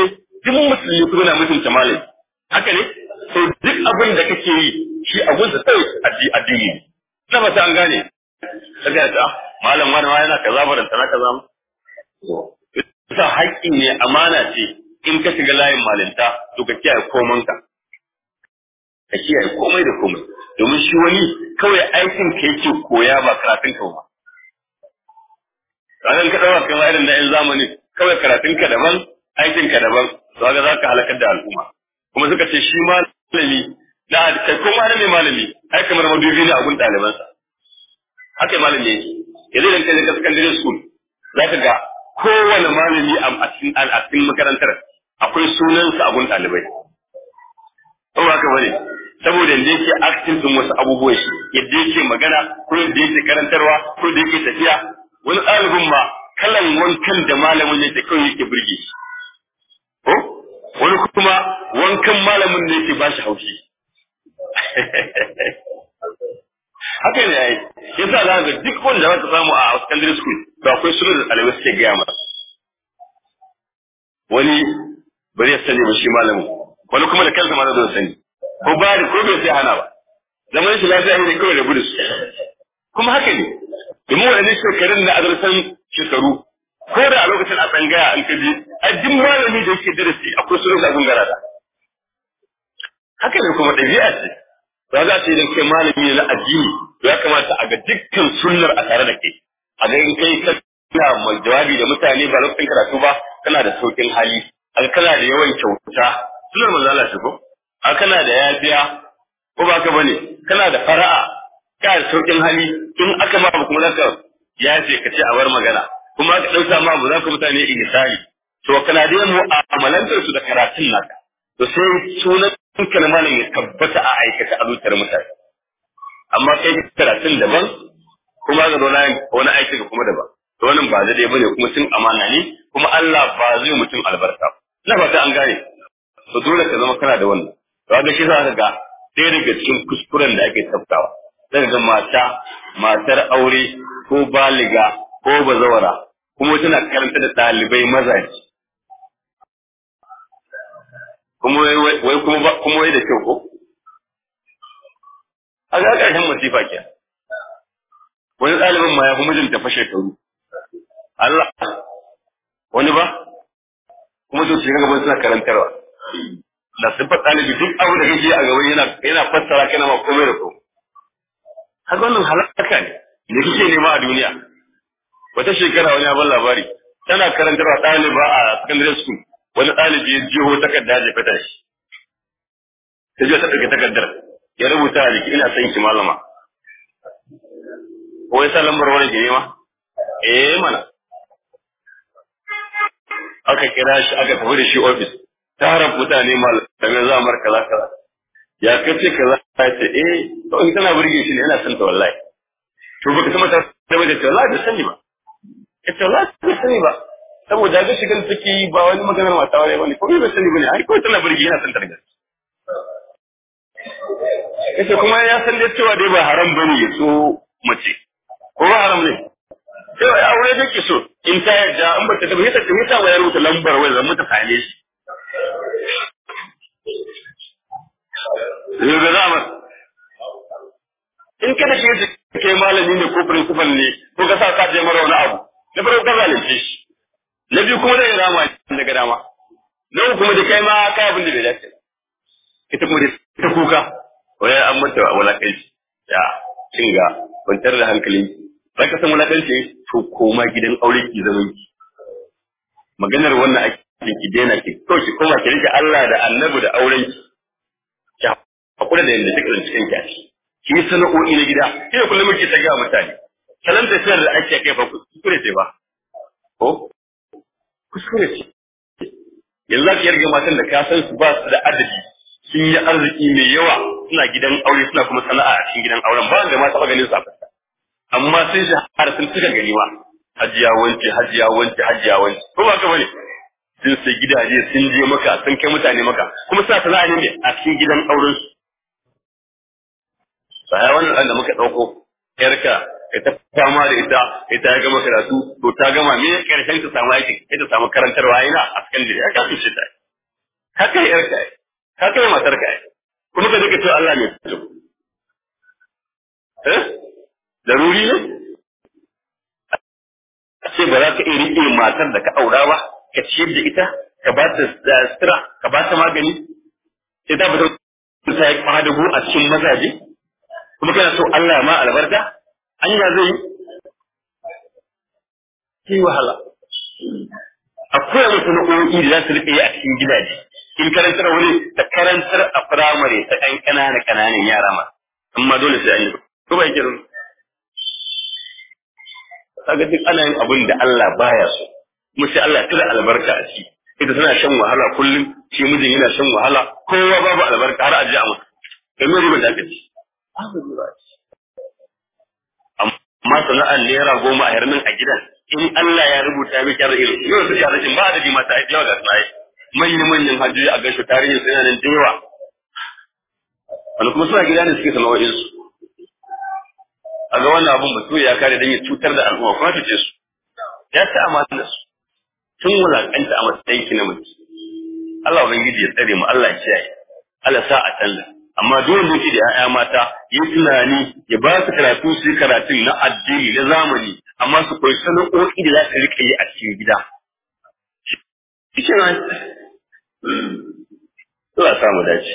duk musulmi kuma na mutunta malami haka ne to duk abin da kake yi shi abun da sai addini ne na ba ta an gane kaga ta malam wani ma yana kaza baranta na kaza sa haƙƙi ne amana ce in ka shiga layin malinta to ka kiyaye komanka ka kiyaye komai da komai domin shi wani kawai aikin ka yake koya ba karatun ka ba ranar ka ɗaura kai irin na yan zamani kawai karatun ka daban aikin ka daban to ga za ka halakar da al'umma kuma suka ce shi malami na kai ko malami malami ai kamar madubi ne a gun ɗalibansa haka malami yake yanzu idan kai ka secondary school za ka ga kowane malami a cikin makarantar akwai sunansa a gun ɗalibai ko ba haka bane saboda yadda yake acting din wasu abubuwa shi yadda yake magana ko yadda yake karantarwa ko da yake tafiya wani ɗalibin ma kalan wankan da malamin yake kawai yake burge shi ko wani kuma wankan malamin ne yake ba shi haushi haka ne yayi yasa za ga duk wanda za ka samu a secondary school to akwai sunan da ɗalibai suke gaya masa wani bari ya sani ba shi malamin wani kuma da kansa ma zai sani ko ba da ko bai sai hana ba zaman shi lafiya ne kawai da gudu kuma haka ne domin waɗannan shekarun na azarsan shekaru ko da a lokacin a tsangaya an kaji a duk malami da yake darasi akwai sunan abin garada haka ne kuma ɗabi'a ce ba za ta yi da kai malami ne na addini ya kamata a ga dukkan sunnar a tare da kai a ga in kai kana mai jawabi da mutane ba lokacin karatu ba kana da saukin hali a kana da yawan kyauta sunnar manzo Allah ce ko a kana da yafiya ko ba ka bane kana da fara'a kana da saukin hali in aka ma kuma zaka yafe ka ce a bar magana kuma aka dauka ma ba za ka mutane ihsani to kana da mu'amalantar su da karatun naka to sai sunan kan malam ya tabbata a aikata a zuciyar mutane amma kai karatun daban kuma ga zo wani aiki ga kuma daban to wannan ba zai bane kuma cin amana ne kuma Allah ba zai mutum albarka na fata an gane to dole ka zama kana da wannan to ga shi za ka ga ɗaya daga cikin kuskuren da ake tafkawa sai ga mata matar aure ko baliga ko bazawara kuma tana karanta da ɗalibai mazaji kuma wai kuma kuma wai da kyau ko a ga ƙarshen masifa ke wani ɗalibin ma ya fi mijinta fashe shekaru Allah wani ba kuma to shi gaban suna karantarwa da sifar ɗalibi duk abu da kake a gaban yana yana fassara kana ma komai da komai haka wannan halaka ne da kike nema a duniya wata shekara wani abin labari tana karantarwa ɗaliba a secondary school wani ɗalibi ya jiho takarda ya fata shi ta je ta ɗauki takardar ya rubuta a jiki ina son ki malama ko ya sa lambar wani ke nema eh mana aka kira shi aka tafi da shi ofis taron mutane malamai za mar kaza kaza ya kace kaza ya ce eh to in tana burge shi ne yana son ta wallahi to baka sama ta da wajen ta wallahi da sani ba ita wallahi da sani ba saboda ga shigan take yi ba wani maganar mata wani bane ko bai sani bane ai ko tana burge yana son ta daga ita kuma ya san da cewa dai ba haram bane ya so mace ko ba haram ne sai ya aure da ke so in ta yarda an bata tabbata ta tabbata wa ya rubuta lambar wai zan mata same shi yau ga zama in kada ke kai malami ne ko principal ne ko ka sa ka je mara wani abu na farko ka zalunce shi na biyu kuma zai rama daga dama na uku kuma da kai ma kai abin da bai dace ita kuma da ta kuka wai an mata wulakanci ya kinga kwantar da hankali za ka san wulakanci to koma gidan aure ki zaman ki maganar wannan ake ki daina ki to ki koma ki rike Allah da Annabi da auren ki ki hakura da yanda take cikin ki ki yi sana'o'i na gida kina kullum muke ta ga mutane salan da sayar da ake kai fa kuskure ce ba ko kuskure ce yanzu za ki yarga matan da ka san su ba su da adadi sun yi arziki mai yawa suna gidan aure suna kuma sana'a a cikin gidan auren ba da ma taɓa ganin su a fuska amma sun shahara sun cika gari ma hajiya wance hajiya wance hajiya wance ko ba ka bane sun sai gidaje sun je maka sun kai mutane maka kuma suna sana'a ne a cikin gidan auren su sai wannan da muka dauko yarka ka ta fama da ita ita ya gama karatu to ta gama me karshen ta samu aiki ita samu karantarwa ina a cikin ya ka fice ta ka kai yarka ka kai matar ka kuma ka dika cewa Allah ne fito eh daruri ne a ce ba za ka iya riƙe matar da ka aura ba ka ciyar da ita ka ba ta sutura ka ba ta magani sai ta fita ta yi kwadago a cikin mazaje kuma kana so Allah ma albarka anya zai yi wahala akwai wasu nau'o'i da za su rike a cikin gidaje in karantar wani da karantar a firamare ta ɗan ƙananan ƙananan yara ma amma dole sai an yi ko ba yake kaga duk ana yin abin da Allah baya so kuma sai Allah tura albarka a ciki ita tana shan wahala kullum shi mijin yana shan wahala kowa babu albarka har a ji a mutu kai mai riba da ka ci amma sana'ar naira goma a yarmin a gidan in Allah ya rubuta miki yar irin yau su ya rashin ba da ji mata yawa ga sunaye manyan manyan hajjoji a gaishe tarihin suna nan da yawa wani kuma suna gida ne suke sana'o'in su a ga wannan abun ba ya kare don ya cutar da al'umma kuma ta ce su ya ci amana su tun wulakanta a matsayin ki na mutum Allah ubangiji ya tsare mu Allah ya kiyaye Allah sa a canza amma dole ne da ya'ya mata yi tunani ya ba su karatu su karatun na addini na zamani amma su koyi sana'o'i da za su rika yi a cikin gida shi ne Allah samu dace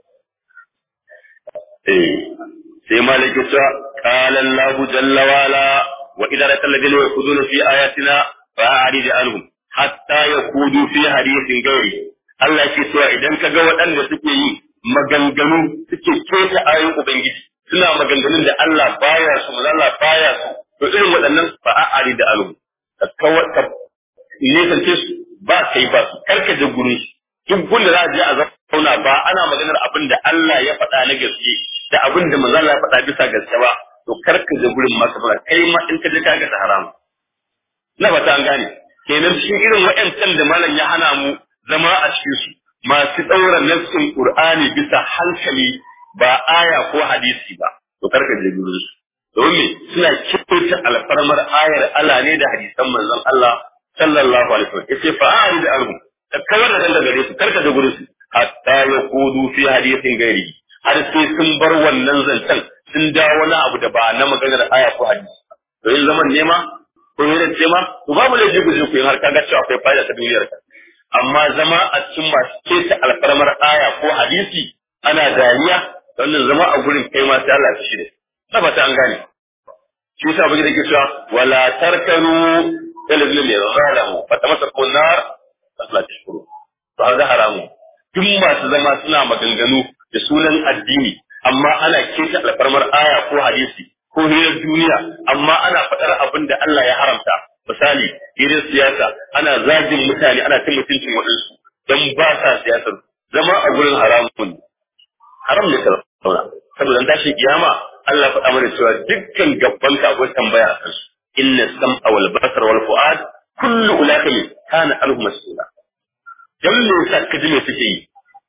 eh sai malaki ta qala Allah jalla wa ala wa idza ra'aita alladhina yakhuduna fi ayatina fa'rid anhum hatta yakudu fi hadithin gairi Allah ke cewa idan ka ga waɗanda suke yi maganganu suke keta ayoyin Ubangiji suna maganganun da Allah baya su Allah baya su to irin waɗannan ba a ari da alu ka kawar ka nesance su ba kai ba su karka je gurin su duk gunda za a je a zauna ba ana maganar abin da Allah ya faɗa na gaske da abin da manzo Allah ya faɗa bisa gaske ba to karka je gurin ma ka kai ma in ka je ka ga haram na ba ta an gane kenan shi irin waɗancan da malam ya hana mu zama a cikin su masu ɗaura nassin Qur'ani bisa hankali ba aya ko hadisi ba to karka je gurin su domin suna kyauta alfarmar ayar Allah ne da hadisan manzon Allah sallallahu alaihi wasallam yace fa a'rid anhum ka kawar da daga gare su karka je gurin su hatta yaqudu fi hadisin gairi har sai sun bar wannan zancen sun dawo wani abu da ba na maganar aya ko hadisi to yin zaman nema ko yin ce ma to babu laifi ku je ku yi har kaga cewa akwai fa'ida ta duniyar ka amma zama a cikin masu keta alfarmar aya ko hadisi ana dariya wannan zama a gurin kai ma sai Allah ya shi da ba ta an gane shi yasa bugi da ke cewa wala tarkanu talazil ne zalamu fa tamassaku nar asla tashkuru to haka haramu duk masu zama suna maganganu da sunan addini amma ana keta alfarmar aya ko hadisi ko hirar duniya amma ana faɗar abin da Allah ya haramta misali hirar siyasa ana zagin mutane ana cin mutuncin waɗansu don ba sa siyasar zama a gurin haramun haram ne sauna saboda an tashi kiyama Allah faɗa mana cewa dukkan gabban ka akwai tambaya a kansu inna sam'a wal basar wal fu'ad kullu ulaka kana anhu mas'ula dan me yasa kaji me suke yi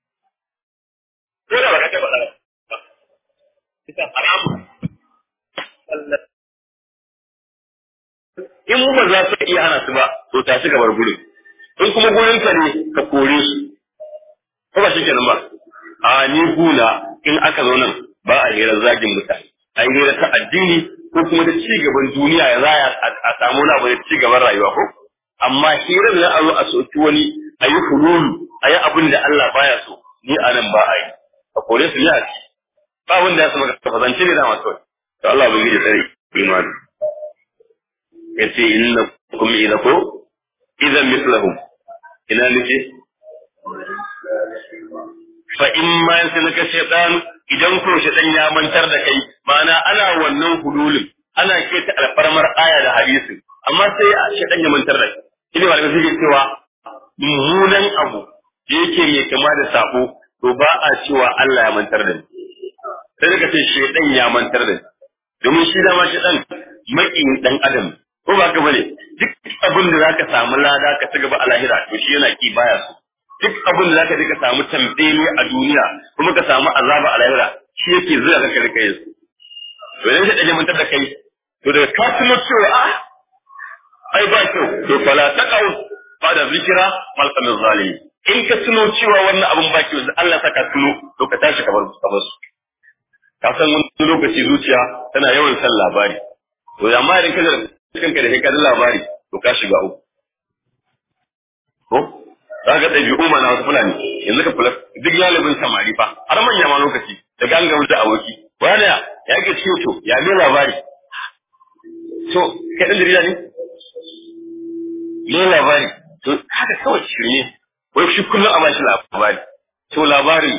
ko da baka ba ita haramun in mu ba za su iya hana su ba to tashi gabar gurin in kuma gurin ka ne ka kore su ko ba shi kenan ba a ni guna in aka zo nan ba a hira zagin mutane a yi hira ta addini ko kuma ta ci gaban duniya ya zaya a samu wani abu da ci gaban rayuwa ko amma hirar na a zo a soki wani a yi hululu a yi abin da Allah baya so ni a nan ba a yi a kore su ne a ci ba wanda ya sama ka fazance ne da masu to Allah bai yi tsare imani yace inna kum idza ko idan mislahum ina nake fa in ma yansilaka shaytan idan ko shaytan ya mantar da kai ma'ana ana wannan hululin ana keta alfarmar aya da hadisi amma sai shaytan ya mantar da kai ina malamai suke cewa mummunan abu da yake mai kama da sabo to ba a cewa Allah ya mantar da ni sai daga ce shaytan ya mantar da ni domin shi dama shaytan maƙin dan adam ko ba ka bane duk abin da zaka samu lada ka ci gaba a lahira to shi yana ki baya so duk abin da zaka je ka samu tambaye a duniya kuma ka samu azaba a lahira shi yake zuwa ka rika yin su to idan shi dage mantar da kai to daga ka tuno cewa ah ai ba kyau to fala taqau ba da zikira malqan zalimi in ka tuno cewa wannan abin baki wanda Allah saka tuno to ka tashi kamar ka bar su ka san wani lokaci zuciya tana yawan san labari to amma idan ka zara kanka da kai labari to ka shiga uku ko za ka ɗabi'u mana wasu fulani yanzu ka kula duk galibin samari fa har manya ma lokaci da gangan da aboki wani ya ke ciwo to ya ne labari to kai ɗan jarida ne ne labari to haka kawai shirme wai shi kullum a bashi labari to labari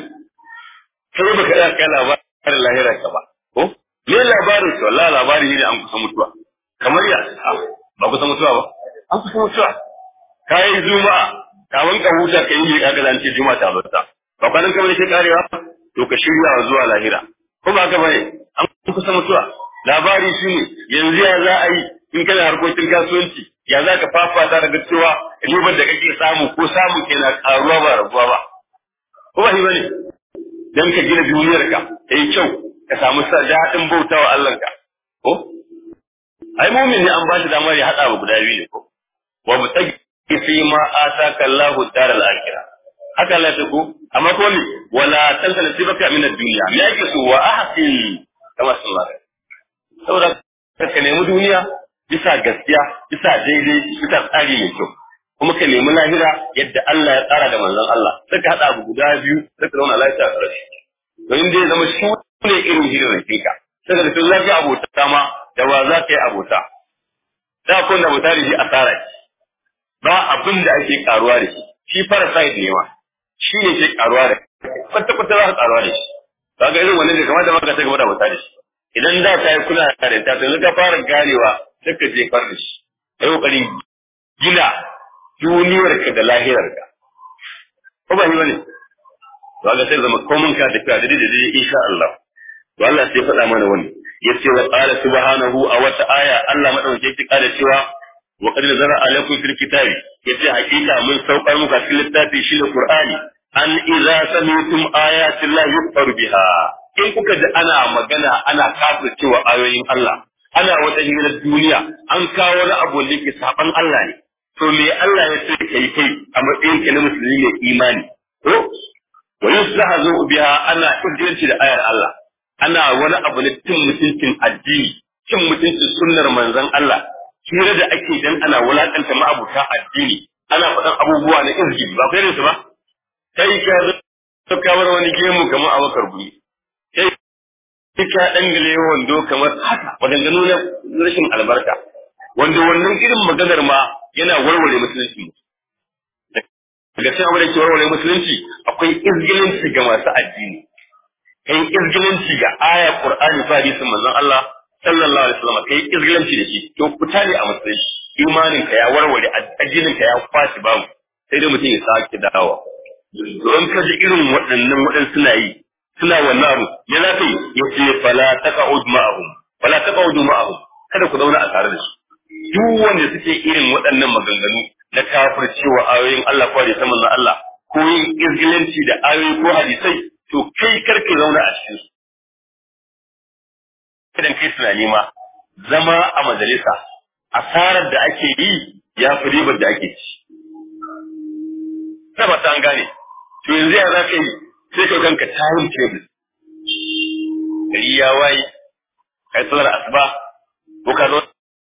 kai baka iya kai labarin lahira ka ba ko me labarin to wallahi labari ne an kusa mutuwa kamar ya ba kusa mutuwa ba an kusa mutuwa kai juma'a kawun ka huta kai ne kaga zan ce juma'a ta bata ba kwanan kamar ke karewa to ka shirya zuwa lahira ko ba ka bane an kusa mutuwa labari shi ne yanzu ya za a yi in kana harkokin kasuwanci ya za ka fafata daga cewa ribar da kake samu ko samu kenan karuwa ba raguwa ba ko ba shi bane dan ka gina duniyarka ta yi kyau ka samu daɗin bauta wa Allahnka ko ai mumin ne an ba shi damar ya haɗa ba guda biyu ne ko wa mutagi fi ma ataka Allahu daral akhirah haka Allah ta ko amma ko ne wala tansa nasibaka min ad-dunya me yake so wa ahsin kama sallallahu saboda ka nemi duniya bisa gaskiya bisa daidai bisa tsari mai kyau kuma ka nemi lahira yadda Allah ya tsara da manzon Allah sai ka hada abu guda biyu sai ka zauna lafiya a ƙarshe to in dai zama shi ne irin hirin ka sai ka tun lafiya abota ma da wa za ka yi abota da kun da abota da shi asara ce ba abin da ake karuwa da shi shi parasite ne ma shi ne ke karuwa da kwata kwata za ka karuwa da shi ba ga irin wannan da kamata ma ka ta gaba da abota da shi idan da ka yi kula da ta to ka fara ganewa sai ka je far da shi kai kokarin gina duniyarka da lahirarka ko ba ni bane to Allah sai zama komun ka tafiya da daidai insha Allah to Allah sai faɗa mana wani yace wa qala subhanahu a wata aya Allah madauke ki kada cewa wa qad nazara alaikum fil kitabi yace hakika mun saukar muka cikin littafi shi da Qur'ani an idza sami'tum ayati Allah yukfar biha in kuka ji ana magana ana kafircewa ayoyin Allah ana wata hirar duniya an kawo wani abu da ke saban Allah ne to me Allah ya ce kai kai a matsayin ka na musulmi mai imani ko wa yuzhazu biha ana irjinci da ayar Allah ana wani abu na cin mutuncin addini cin mutuncin sunnar manzon Allah hira da ake dan ana wulakanta ma'abuta addini ana faɗan abubuwa na izgi ba kai su ba kai ka zo ka bar wani gemu kamar abakar guri kai ka dangale wando kamar haka maganganu na rashin albarka wanda wannan irin maganar ma yana warware musulunci daga cikin abin da ke warware musulunci akwai izgilinci ga masu addini kai izgilinci ga aya qur'ani fa hadisin manzon Allah sallallahu alaihi wasallam kai izgilinci da shi to fita ne a musulunci imanin ka ya warware addinin ka ya kwashi babu sai dai mutum ya sake dawowa don ka ji irin waɗannan waɗannan suna yi suna wannan abu ya za ka yi ya ce fala taqa'ud ma'ahum fala taqa'ud ma'ahum kada ku zauna a tare da su duk wanda suke irin waɗannan maganganu na kafircewa ayoyin Allah ko hadisan manzon Allah ko yin izgilanci da ayoyi ko hadisai to kai karka zauna a cikin su idan kai tunani ma zama a majalisa asarar da ake yi ya fi ribar da ake ci ta an gane to yanzu ya za ka yi sai ka kanka time table gari ya waye kai tsallar asuba ko ka zo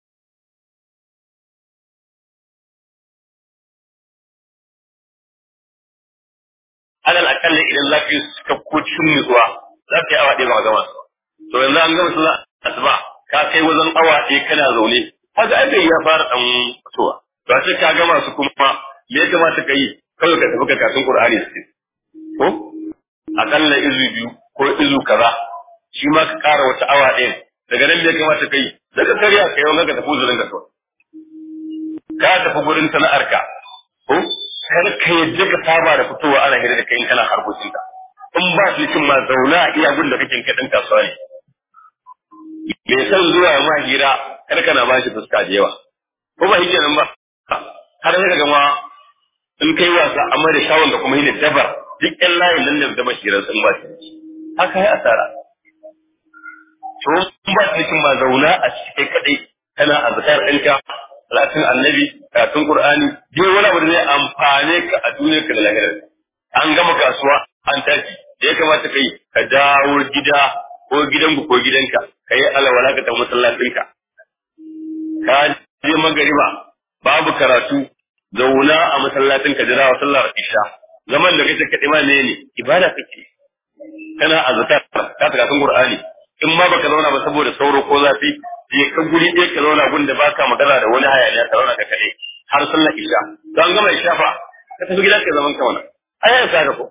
alal akalla idan za ka yi suka ko cikin nutsuwa za ka yi awa ɗaya ba gama to yanzu an gama sallar asuba ka kai wajen awa ɗaya kana zaune haka aka ya fara ɗan fitowa to a ce ka gama su kuma me ya kamata ka yi kawai ka tafi ka kasin Qur'ani su ko akalla izu biyu ko izu kaza shi ma ka ƙara wata awa ɗaya daga nan me ya kamata ka yi daga karya ka yau ka tafi uzurin ka kawai ka tafi gurin sana'arka ko kar ka yadda ka saba da fitowa ana hira da kai kana harkokin ka in ba su cin ma zauna a iya gun da kake kai dan kasuwa ne me san zuwa ma hira kar kana ba shi fuska da yawa ko ba hike nan ba har sai ga ma in kai wasa amma da shawon da kuma yin dabar duk ƴan layin nan da zama hirar sun ba shi haka ya asara to in ba su cin ma zauna a cikin kadai kana azkar ɗinka salatin annabi karatun qur'ani duk wani abu da zai amfane ka a duniyar ka da lahirar an gama kasuwa an tashi da ya kamata kai ka dawo gida ko gidanku ko gidanka ka yi alwala ka tafi masallacinka ka je magariba babu karatu zauna a masallacin ka jira wa sallar isha zaman da kake kaɗi ma ne ne ibada kake kana azkar ka karatun qur'ani in ma baka zauna ba saboda sauro ko zafi je ka guri ɗaya ka zauna gun da baka magana da wani hayaniya ka zauna ka kaɗai har sallar isha to an gama isha fa ka tafi gida ka zaman ka wannan ayan sa ka ko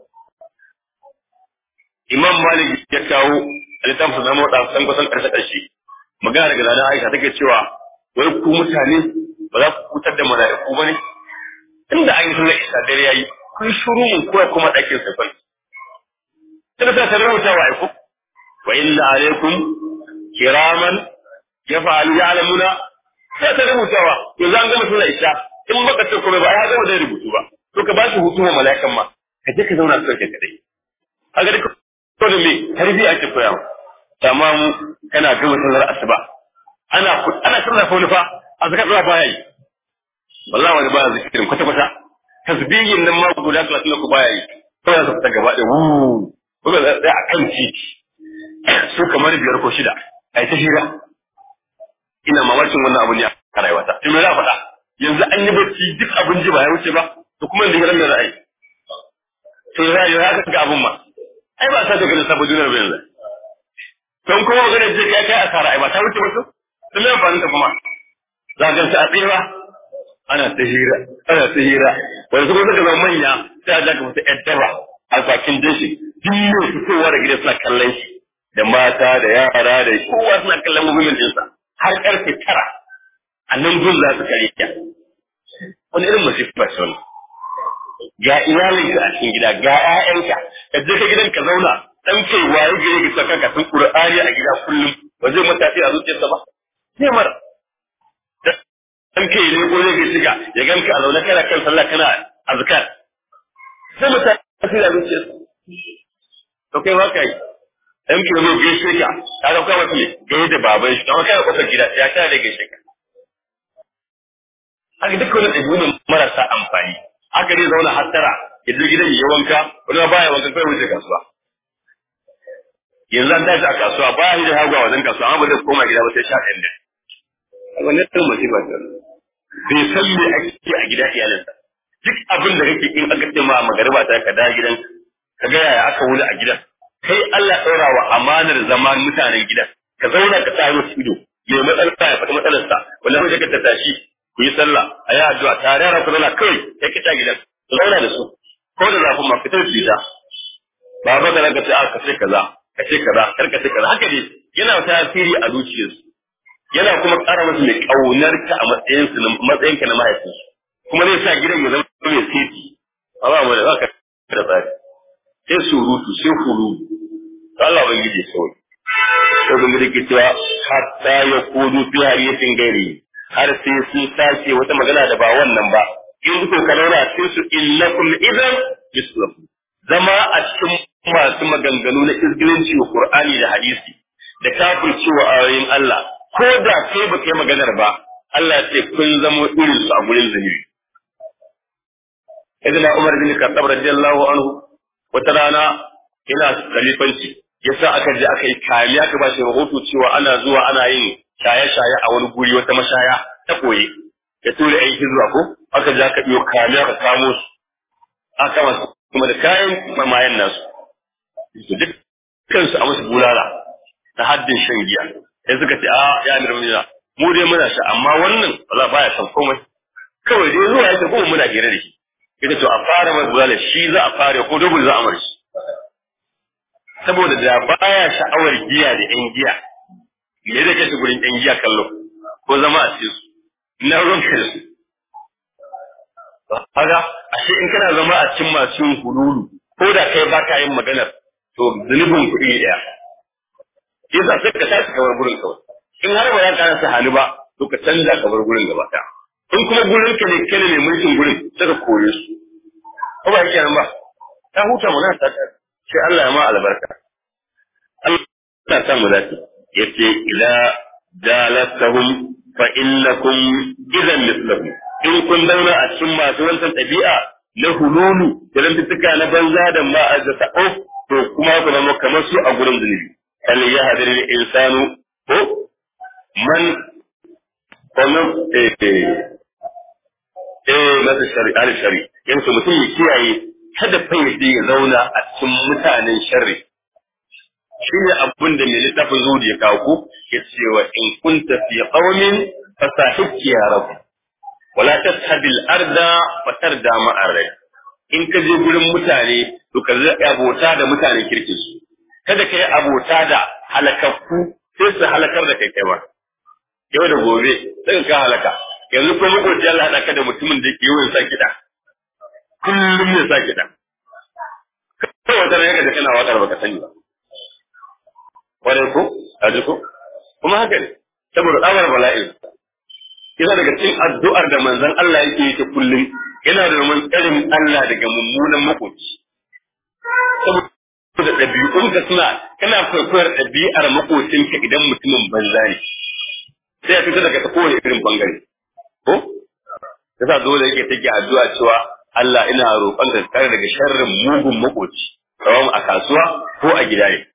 imam malik ya kawo littafin sa mota san kusan karshe karshe magana daga zana aisha take cewa wai ku mutane ba za ku kutar da mala'iku ba ne inda an yi sallar isha dare yayi kun shuru mun koya kuma ɗakin sa kai sai ta tarar mutawa ai ku wa inna alaikum kiraman yaf'alu ya'lamuna sai ta rubutawa yanzu an gama sallar isha in baka ce kuma ba ya gama da rubutu ba to ka ba shi hutu wa mala'ikan ma ka je ka zauna ka kai kadai kaga duk to da me tarbiya ake koya amma mu kana gama sallar asuba ana ana sallar fa wani fa a zaka tsaya baya yi wallahi wani baya zikirin kwata kwata tasbihin nan ma guda 30 ku baya yi kawai za ta gaba da wu ko ga tsaya a kan titi su kamar biyar ko shida ai ta hira ina mamakin wannan abun ya a rayuwata to me za faɗa yanzu an yi bacci duk abin ji ba ya wuce ba to kuma yanzu hirar da za a yi to ya yi haka ga abun ma ai ba sa da ganin sabon duniyar ba yanzu don kuma magana ce kai kai asara ai ba ta wuce ba to to me amfanin ta kuma za ga ta tsira ana ta hira ana ta hira wanda kuma suka zama manya sai a jaka musu yan daba a bakin dashi duk ne fitowa da gida suna kallon shi da mata da yara da kowa suna kallon muhimmin ɗinsa har karfe tara a nan gun za su kare ya wani irin masifa ce wani ga iyalinka a cikin gida ga 'ya'yanka ka je ka gidan ka zauna dan kai waye gare ka saka ka san qur'ani a gida kullum ba zai matafi a zuciyarsa ba sai mara dan kai ne ko zai shiga ya ganka a zaune kana kan sallah kana azkar sai matafi a zuciyarsa to kai waka yi dan ki zo gaishe ka ka ga kawai ne gaishe da baban shi kuma kai kusa gida ya ta da gaishe ka haka duk wani ɗabi'u marasa amfani haka zai zauna hattara ya je gidan ya wanka wani ma baya wanka kai wuce kasuwa yanzu an tashi a kasuwa baya shi da hagwa wajen kasuwa amma ba zai koma gida ba sai sha ɗayan da wannan ɗin masifa ce bai san me ake a gida iyalinsa duk abin da kake in aka ce ma magariba ta ka da gidan ka ga yaya aka wuni a gidan kai Allah ɗaura wa amanar zaman mutanen gidan ka zauna ka sa musu ido mai matsala ya faɗi matsalarsa wanda mai ka tashi ku yi sallah a yi addu'a tare da ku zauna kawai ya kita gidan ku zauna da su ko da zafin ma fitar su ta ba ba ka ka ce a ka ce kaza ka ce kaza kar ka ce kaza haka ne yana tasiri a zuciyarsu yana kuma ƙara musu mai ƙaunar ka a matsayin su matsayin ka na mahaifinsu kuma zai sa gidan ya zama mai seti ba ba mu da za ka da tsari sai surutu sai hulu Allah ban gije sauri sai ban gije cewa hatta ya kudu fi hariyatin gari har sai sun sace wata magana da ba wannan ba in ko kalora sai su illakum idan mislakum zama a cikin masu maganganu na izgilinci wa Qur'ani da hadisi da kafircewa ayoyin Allah ko da kai ba kai maganar ba Allah ce kun zamo irin su a gurin zunubi Idan Umar bin Khattab radiyallahu anhu wata rana yana khalifanci yasa aka je aka yi kariya aka ba shi rahoto cewa ana zuwa ana yin shaye-shaye a wani guri wata mashaya ta koye ya tura aiki zuwa ko aka je aka biyo kariya ka kamo su aka kama su kuma da kayan mamayen nasu su duk kansu a musu bulala ta haddin shan giya sai suka ce a ya amir muna mu dai muna sha amma wannan ba baya san komai kawai dai zuwa yake kuma muna hira da shi ita to a fara mai bulala shi za a fara ko dubul za a mar shi saboda da baya sha'awar giya da yan giya me da kashi gurin yan giya kallo ko zama a cikin su na ruwan da su kaga ashe in kana zama a cikin masu yin hululu ko da kai ba ka yin maganar to zunubin kuɗi ɗaya yasa sai ka tashi kamar gurin kawai in har ba za ka rasa hannu ba to ka canza kamar gurin gaba ɗaya in kuma gurin ka ne kene ne mulkin gurin sai ka kore su ko ba yake nan ba ta huta mu ta ta sai Allah ya ma albarka Allah ta sa mu dace yace ila jalatahum fa innakum idan mislahu in kun zauna a cikin masu wancan ɗabi'a na hululu da rantuttuka na banza da ma'azza ta'o to kuma ku zama kamar su a gurin zunubi hal ya hadari da insanu ko man wannan eh eh masa shari'a da shari yanzu mutum ya kiyaye kada fa ya zauna a cikin mutanen sharri shi ne abin da mai littafin zuwa ya kawo ku ya ce wa in kunta fi qaumin fasahibki ya rabu wala tashabil arda wa tarda ma'ar in ka je gurin mutane to ka zai abota da mutanen kirki su kada ka yi abota da halakakku sai su halakar da kai kai ba yau da gobe sai ka halaka yanzu ko makoci Allah haɗa ka da mutumin da ke yawan sa kiɗa kullum ne sa kiɗa kawai wata ne da kana waƙar baka sani ba kwarai ko a ko kuma haka ne saboda tsamar bala'in yana daga cikin addu'ar da manzon Allah yake yi ta kullum yana da roman tsarin Allah daga mummunan makoci saboda ɗabi'unka suna kana kwaikwayar ɗabi'ar makocinka idan mutumin banza ne sai ya fita daga ta kowane irin bangare ko yasa dole yake take addu'a cewa Allah ina roƙon ka kare daga sharrin mugun makoci kawai a kasuwa ko a gida ne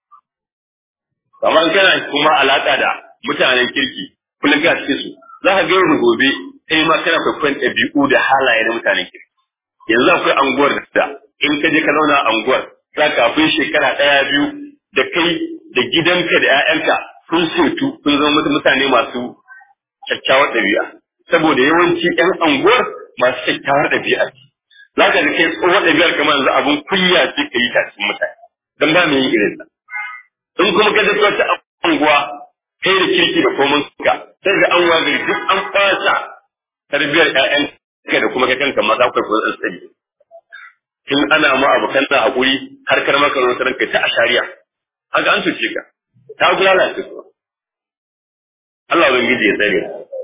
kamar kana kuma alaka da mutanen kirki kullum ka cikin su za ka gairu gobe sai ma kana kwaikwayon ɗabi'u da halaye na mutanen kirki yanzu akwai anguwar da in ka je ka zauna a anguwar za kafin shekara ɗaya biyu da kai da gidanka da 'ya'yanka sun setu sun zama mutane masu kyakkyawar ɗabi'a saboda yawanci 'yan anguwar masu kyakkyawar ɗabi'a ce za ka ga kai tsohon ɗabi'ar kamar yanzu abun kunya ce ka yi ta cikin mutane don ba mu yin irin sa in kuma ka tafi wata anguwa kai da kirki da komai ka sai ga an wagari duk an fasa tarbiyar ƴaƴan ka da kuma kai kanka ma za ku kai kuɗin tsari in ana ma abokan na haƙuri har kar maka zo ranka ta ashariya haka an cuce ka ta gulala ce kuma Allah ubangiji ya tsare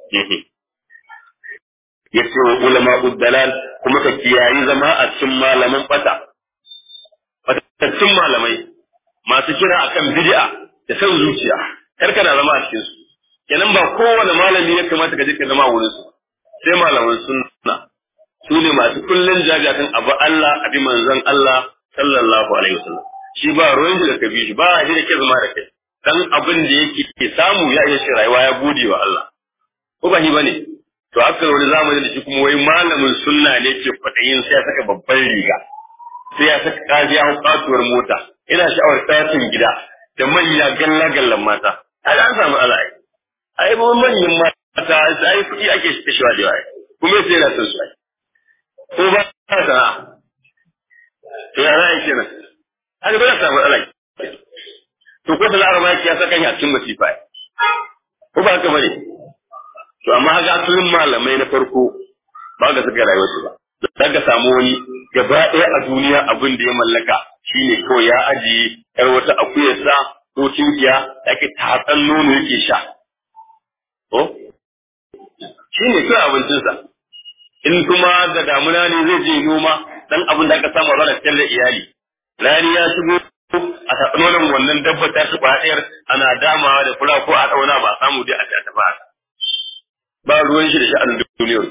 ya ce wa ulama uddalal kuma ka kiyayi zama a cikin malaman fata fatattun malamai masu kira akan bid'a da san zuciya kar kana zama a cikin su kenan ba kowane malami ya kamata ka je ka zama a wurin su sai malaman sunna su ne masu kullun jagatin abu Allah abi manzon Allah sallallahu alaihi wasallam shi ba ruwan da ka bi shi ba shi da ke zama da kai dan abin da yake ke samu ya iya shi rayuwa ya gode wa Allah ko ba shi bane to haka wani zamani da shi kuma wai malamin sunna ne ke kwadayin sai ya saka babban riga sai ya saka kaji ya katuwar mota ina sha'awar tsatin gida da manya galla gallan mata ai an samu ala ai ai mu manyan mata ai kuɗi ake kashewa da yawa kuma sai na son su ai ko ba ta sana'a to ya za a yi kenan haka ba za samu ala to ko da laraba ya saka shi a cikin masifa ko ba haka bane to amma haka asalin malamai na farko ba ga suka rayuwar su ba za ka samu wani gaba ɗaya a duniya abin da ya mallaka shine kawai ya ajiye yar wata akuyarsa ko tinkiya da ake tatsan nono yake sha ko shine kawai abincinsa in kuma da damuna ne zai je noma dan abin da aka samu a ranar da iyali rani ya shigo a tatsan nonon wannan dabba ta shi ɗayar ana damawa da fura ko a ɗauna ba a samu dai a ta tafi ba ruwan shi da sha'anin duniyar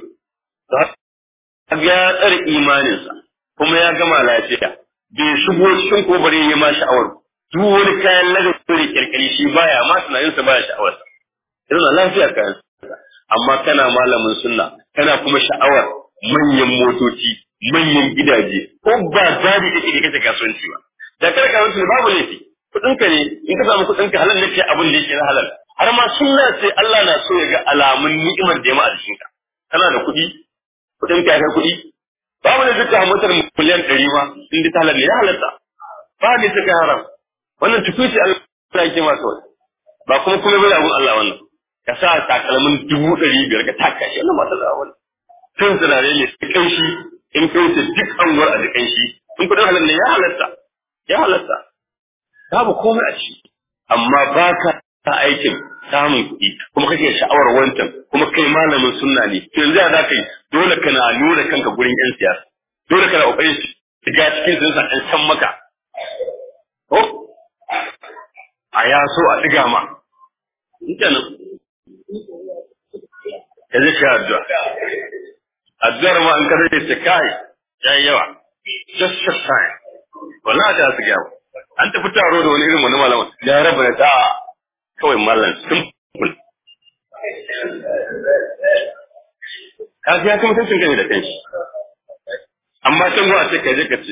ya tsare imaninsa kuma ya gama lafiya bai shigo cikin ko bare ya ma sha'awar duk wani kayan lagari kirkiri shi baya ma tunaninsa baya sha'awar yana lafiya kayan amma kana malamin sunna kana kuma sha'awar manyan motoci manyan gidaje ko ba dadi kake da kace kasuwanci ba da kada kasuwanci babu laifi kudinka ne in ka samu kudinka halal ne abin da yake na halal har ma sunna sai Allah na so ya ga alamun ni'imar da ya ma a jikinka kana da kuɗi kuɗin ka kai kuɗi babu da duka motar miliyan ɗari ma in da talar ne ya halatta ba ne ta kai haram wannan tukuci Allah yake ma kawai ba kuma kuma bai abun Allah wannan ka sa takalmin dubu ɗari biyar ka taka shi wannan matar da wannan kan sinare ne su kai shi in kai su duk anguwar a jikin shi in kuɗin halal ne ya halatta ya halatta babu komai a ciki amma ba ka aikin samun kuɗi kuma kake sha'awar wancan kuma kai malamin sunna ne to yanzu ya za ka yi dole kana nuna kanka gurin yan siyasa dole kana kokarin shiga cikin sun san san maka ko a ya so a diga ma kenan ka je ka addu'a addu'ar ma an kare ta kai yayi yawa just just time wallahi da su gyamu an tafi taro da wani irin wani malama ya raba da ta kawai mallan simple ka ga ya kuma mutuncin kai da kanshi amma can gwa ce kai je ka ce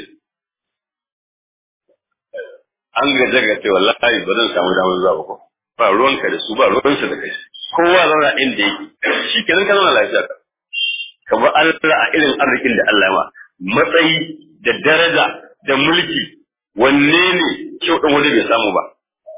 an gaje ga ce wallahi ba zan samu damar zuwa ba ko ba ruwanka da su ba ruwansa da kai kowa zauna inda yake shi kenan ka zauna lafiya ka kamar Allah a irin arzikin da Allah ma matsayi da daraja da mulki wanne ne kyau ɗan wani bai samu ba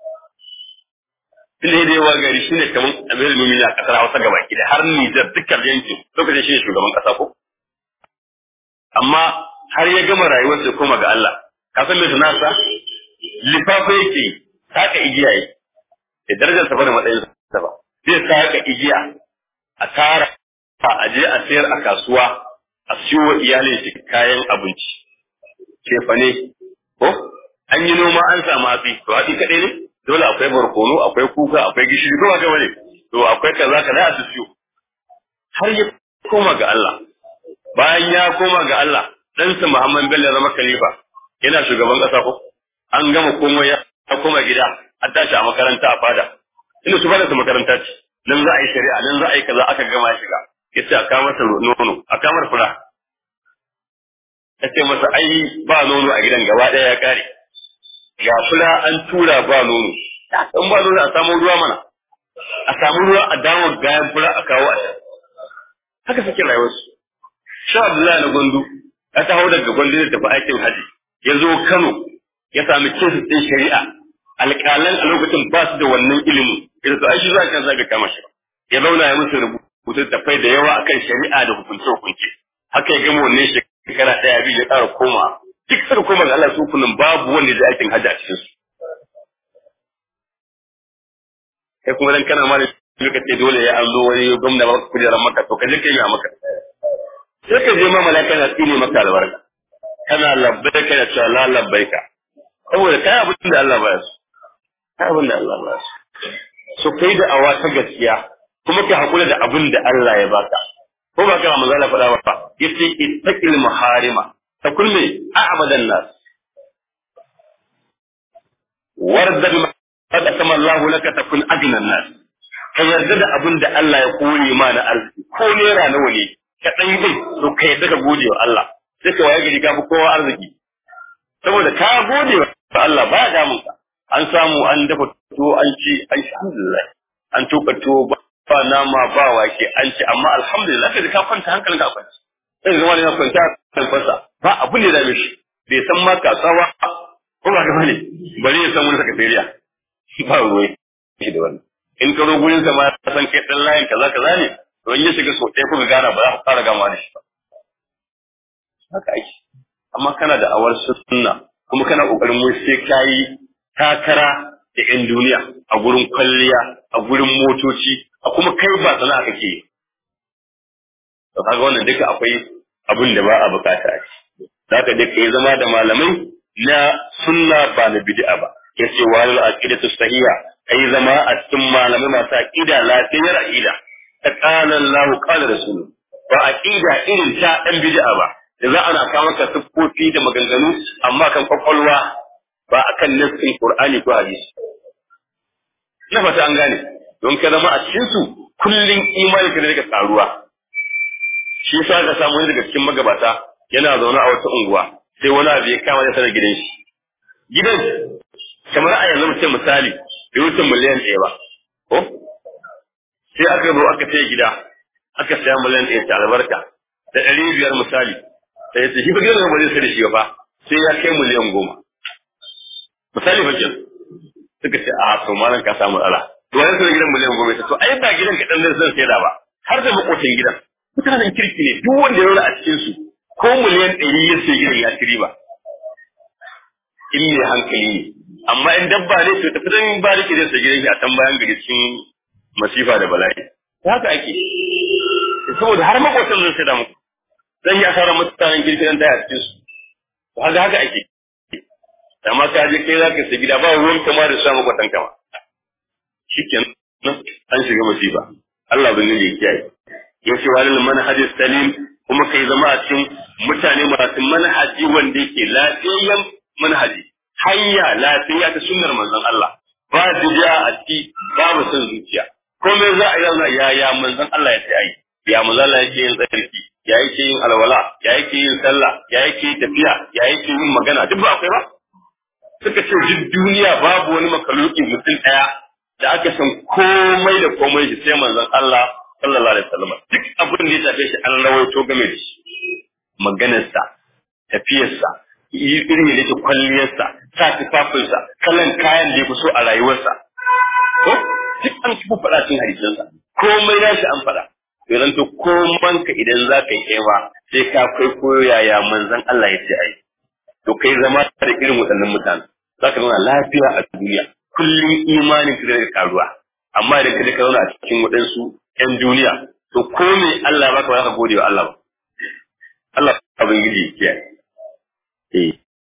Tunda da yawa gari shi ne kamar Amir Mumini a ƙasar Hausa gaba ki har Nijar dukkan yankin lokacin shi ne shugaban ƙasa ko. Amma har ya gama rayuwarsa ya koma ga Allah. Ka san me sanarsa? Lifafa yake saka igiya yi. Da darajar sa ba da matsayin sa ba. Zai saka igiya a tara a je a sayar a kasuwa a siyo wa iyalin shi kayan abinci. Cefane ko an yi noma an samu hatsi to hatsi kaɗai ne dole akwai barkono akwai kuka akwai gishiri ko ba bane to akwai kaza kaza a siyo har ya koma ga Allah bayan ya koma ga Allah ɗansa Muhammad Bello zama khalifa yana shugaban ƙasa ko an gama komai ya koma gida an tashi a makaranta a fada inda su fada su makaranta ce nan za a yi shari'a nan za a yi kaza aka gama shiga yace a kawo masa nono a kamar fura ce masa ai ba nono a gidan gaba ɗaya ya kare ga fula an tura ba nono in ba nono a samu ruwa mana a samu ruwa a dawo gayan fula a kawo a haka suke rayuwarsu sha Abdullahi na gwandu ya taho daga gwandu da tafi aikin haji ya zo Kano ya sami kesu ɗin shari'a alƙalan a lokacin ba su da wannan ilimin idan su aishi za ka zaga kama shi ya zauna ya musu rubutu tafai da yawa akan shari'a da hukunce hukunce haka ya gama wannan shekara ɗaya biyu ya ƙara koma duk suka koma ga Allah su kullum babu wanda ya aikin hajji a cikin su kai kuma dan kana ma da ka ce dole ya an zo wani gwamna ba kujerar maka to ka je ka yi a maka sai ka je ma malaka na tsine maka albarka kana labbai ka da cewa la labbai ka saboda kai abin da Allah ba ya so kai abin da Allah ba ya so so kai da awa ta gaskiya kuma ka hakura da abin da Allah ya baka ko ba kana manzo Allah faɗa ba yace ittaqil maharima ta kulme a'badan nas warda ma qad kama Allah laka takun adna nas ka yarda da abin da Allah ya kore ma na arziki ko naira nawa ne ka dan yi to ka yarda ka gode wa Allah sai ka waye gari ka fi kowa arziki saboda ka gode wa Allah ba damun ka an samu an dafa tuwo an ci alhamdulillah an tuka tuwo ba nama ba wake an ci amma alhamdulillah kai ka kwanta hankalin ka kwanta sai zama ne na kwanta kan fasa ba abin da dame shi bai san ma kasawa ko ba gaba ne bari ya san wani sakatariya ba ruwai shi da wannan in ka zo gurin sa ma ya san kai dan layin kaza kaza ne to in ya shiga so ɗaya kuka gana ba za ku fara gama da shi ba haka ake amma kana da awar sunna kuma kana kokarin mun sai kayi takara da yan duniya a gurin kwalliya a gurin motoci a kuma kai ba sana'a kake yi to kaga wannan duka akwai abin da ba a bukata a ciki zaka dai kai zama da malamai na sunna ba na bid'a ba yace wa al aqidatu sahiha kai zama a cikin malamai masu aqida lafiyar aqida ta qala Allah qala rasul ba aqida irin ta dan bid'a ba da za ana kawo maka siffofi da maganganu amma kan kwakwalwa ba akan nassin Qur'ani ko hadisi na fata an gane don ka zama a cikin su kullun imani ka daga karuwa shi yasa ka samu wani daga cikin magabata yana zaune a wata unguwa sai wani abu ya kama da sanar gidan shi gidan kamar a yanzu mutum misali bai wuce miliyan ɗaya ba ko sai aka zo aka sai gida aka saya miliyan ɗaya ta albarka da ɗari biyar misali sai ya ce shi fa gidan ba zai sai da shi ba sai ya kai miliyan goma misali fa kin suka ce a to malam ka samu matsala to wani sai gidan miliyan goma to ai ba gidan ka dan zan sai da ba har da makotin gidan mutanen kirki ne duk wanda ya rura a cikin su ko miliyan ɗari ya sai gidan ya ci riba in mai hankali ne amma in dabba ne to tafi dan ba rike zai sai gidan shi a can bayan gari cikin masifa da bala'i haka ake saboda har makotan zan sai da muku zan yi asarar mutanen kirki dan taya cikin su haka haka ake amma ka je kai zaka sai gida ba ruwan kama da samu kwatan kama shikenan an shiga masifa Allah bin ne kiyaye yace walil manhajis salim kuma kai zama a cikin mutane masu manhaji wanda yake lafiyayyen manhaji hanya lafiya ta sunnar manzon Allah ba bid'a a ciki babu son zuciya komai za a yana ya ya manzon Allah ya sai ya manzon Allah yake yin tsarki ya yake yin alwala ya yake yin sallah ya yake tafiya ya yake yin magana duk ba akwai ba suka ce duk duniya babu wani makaluki mutum daya da aka san komai da komai shi sai manzon Allah sallallahu alaihi wasallam duk abin da ya tafe shi an rawaito game da shi maganarsa tafiyarsa irin da yake kwalliyarsa sa tufafinsa kalan kayan da ya fi so a rayuwarsa ko duk an fi faɗa cikin hadisansa komai na shi an faɗa to zan to koman ka idan za ka yi kewa sai ka kai koyo yaya manzon Allah ya ce ai to kai zama da irin waɗannan mutane za ka zauna lafiya a duniya kullum imanin ka da karuwa amma idan ka je ka zauna a cikin waɗansu ƴan duniya to ko me Allah baka ba ka gode wa Allah ba Allah abin gidi ya kiyaye eh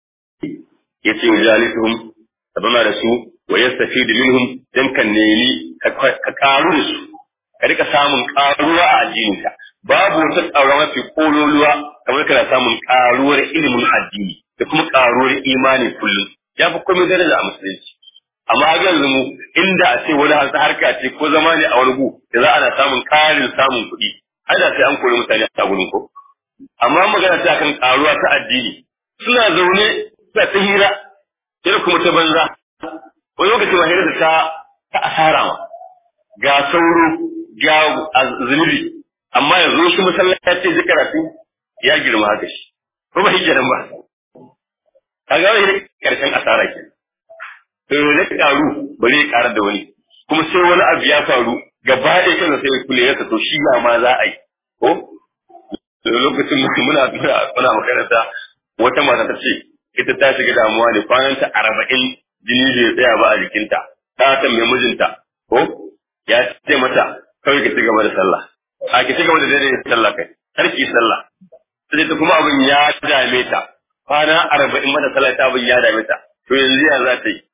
yace wajalisuhum ka zauna da su wa yastafidu minhum dan kan nemi ka karu da su ka rika samun karuwa a addininka babu wata karuwa mafi kololuwa kamar kana samun karuwar ilimin addini da kuma karuwar imani kullum ya fi komai daraja a musulunci amma a yanzu mu inda a ce wani hansa harka ce ko zama ne a wani gu da za ana samun karin samun kuɗi ai da sai an kori mutane a gurin ko amma magana ta kan karuwa ta addini suna zaune suna ta hira yana kuma ta banza wani lokaci ma hira da ta ta asara ma ga sauro ga zunubi amma yanzu shi masallaci ji karatu ya girma haka shi ko ba hijira ba kaga wani karshen asara ke to ne karu bari ya karar da wani kuma sai wani abu ya faru gaba ɗaya kansa sai kule ya to shi ya ma za a yi ko lokacin muna muna muna makaranta wata mata ta ce ita ta shiga damuwa ne kwanan ta arba'in jini bai tsaya ba a jikinta ta tambaye mijinta ko ya ce mata kawai ki ci gaba da sallah a ki ci gaba da daidai sallah kai har ki sallah sai ta kuma abin ya dame ta kwana arba'in mata sallah ta abin ya dame ta to yanzu ya za ta yi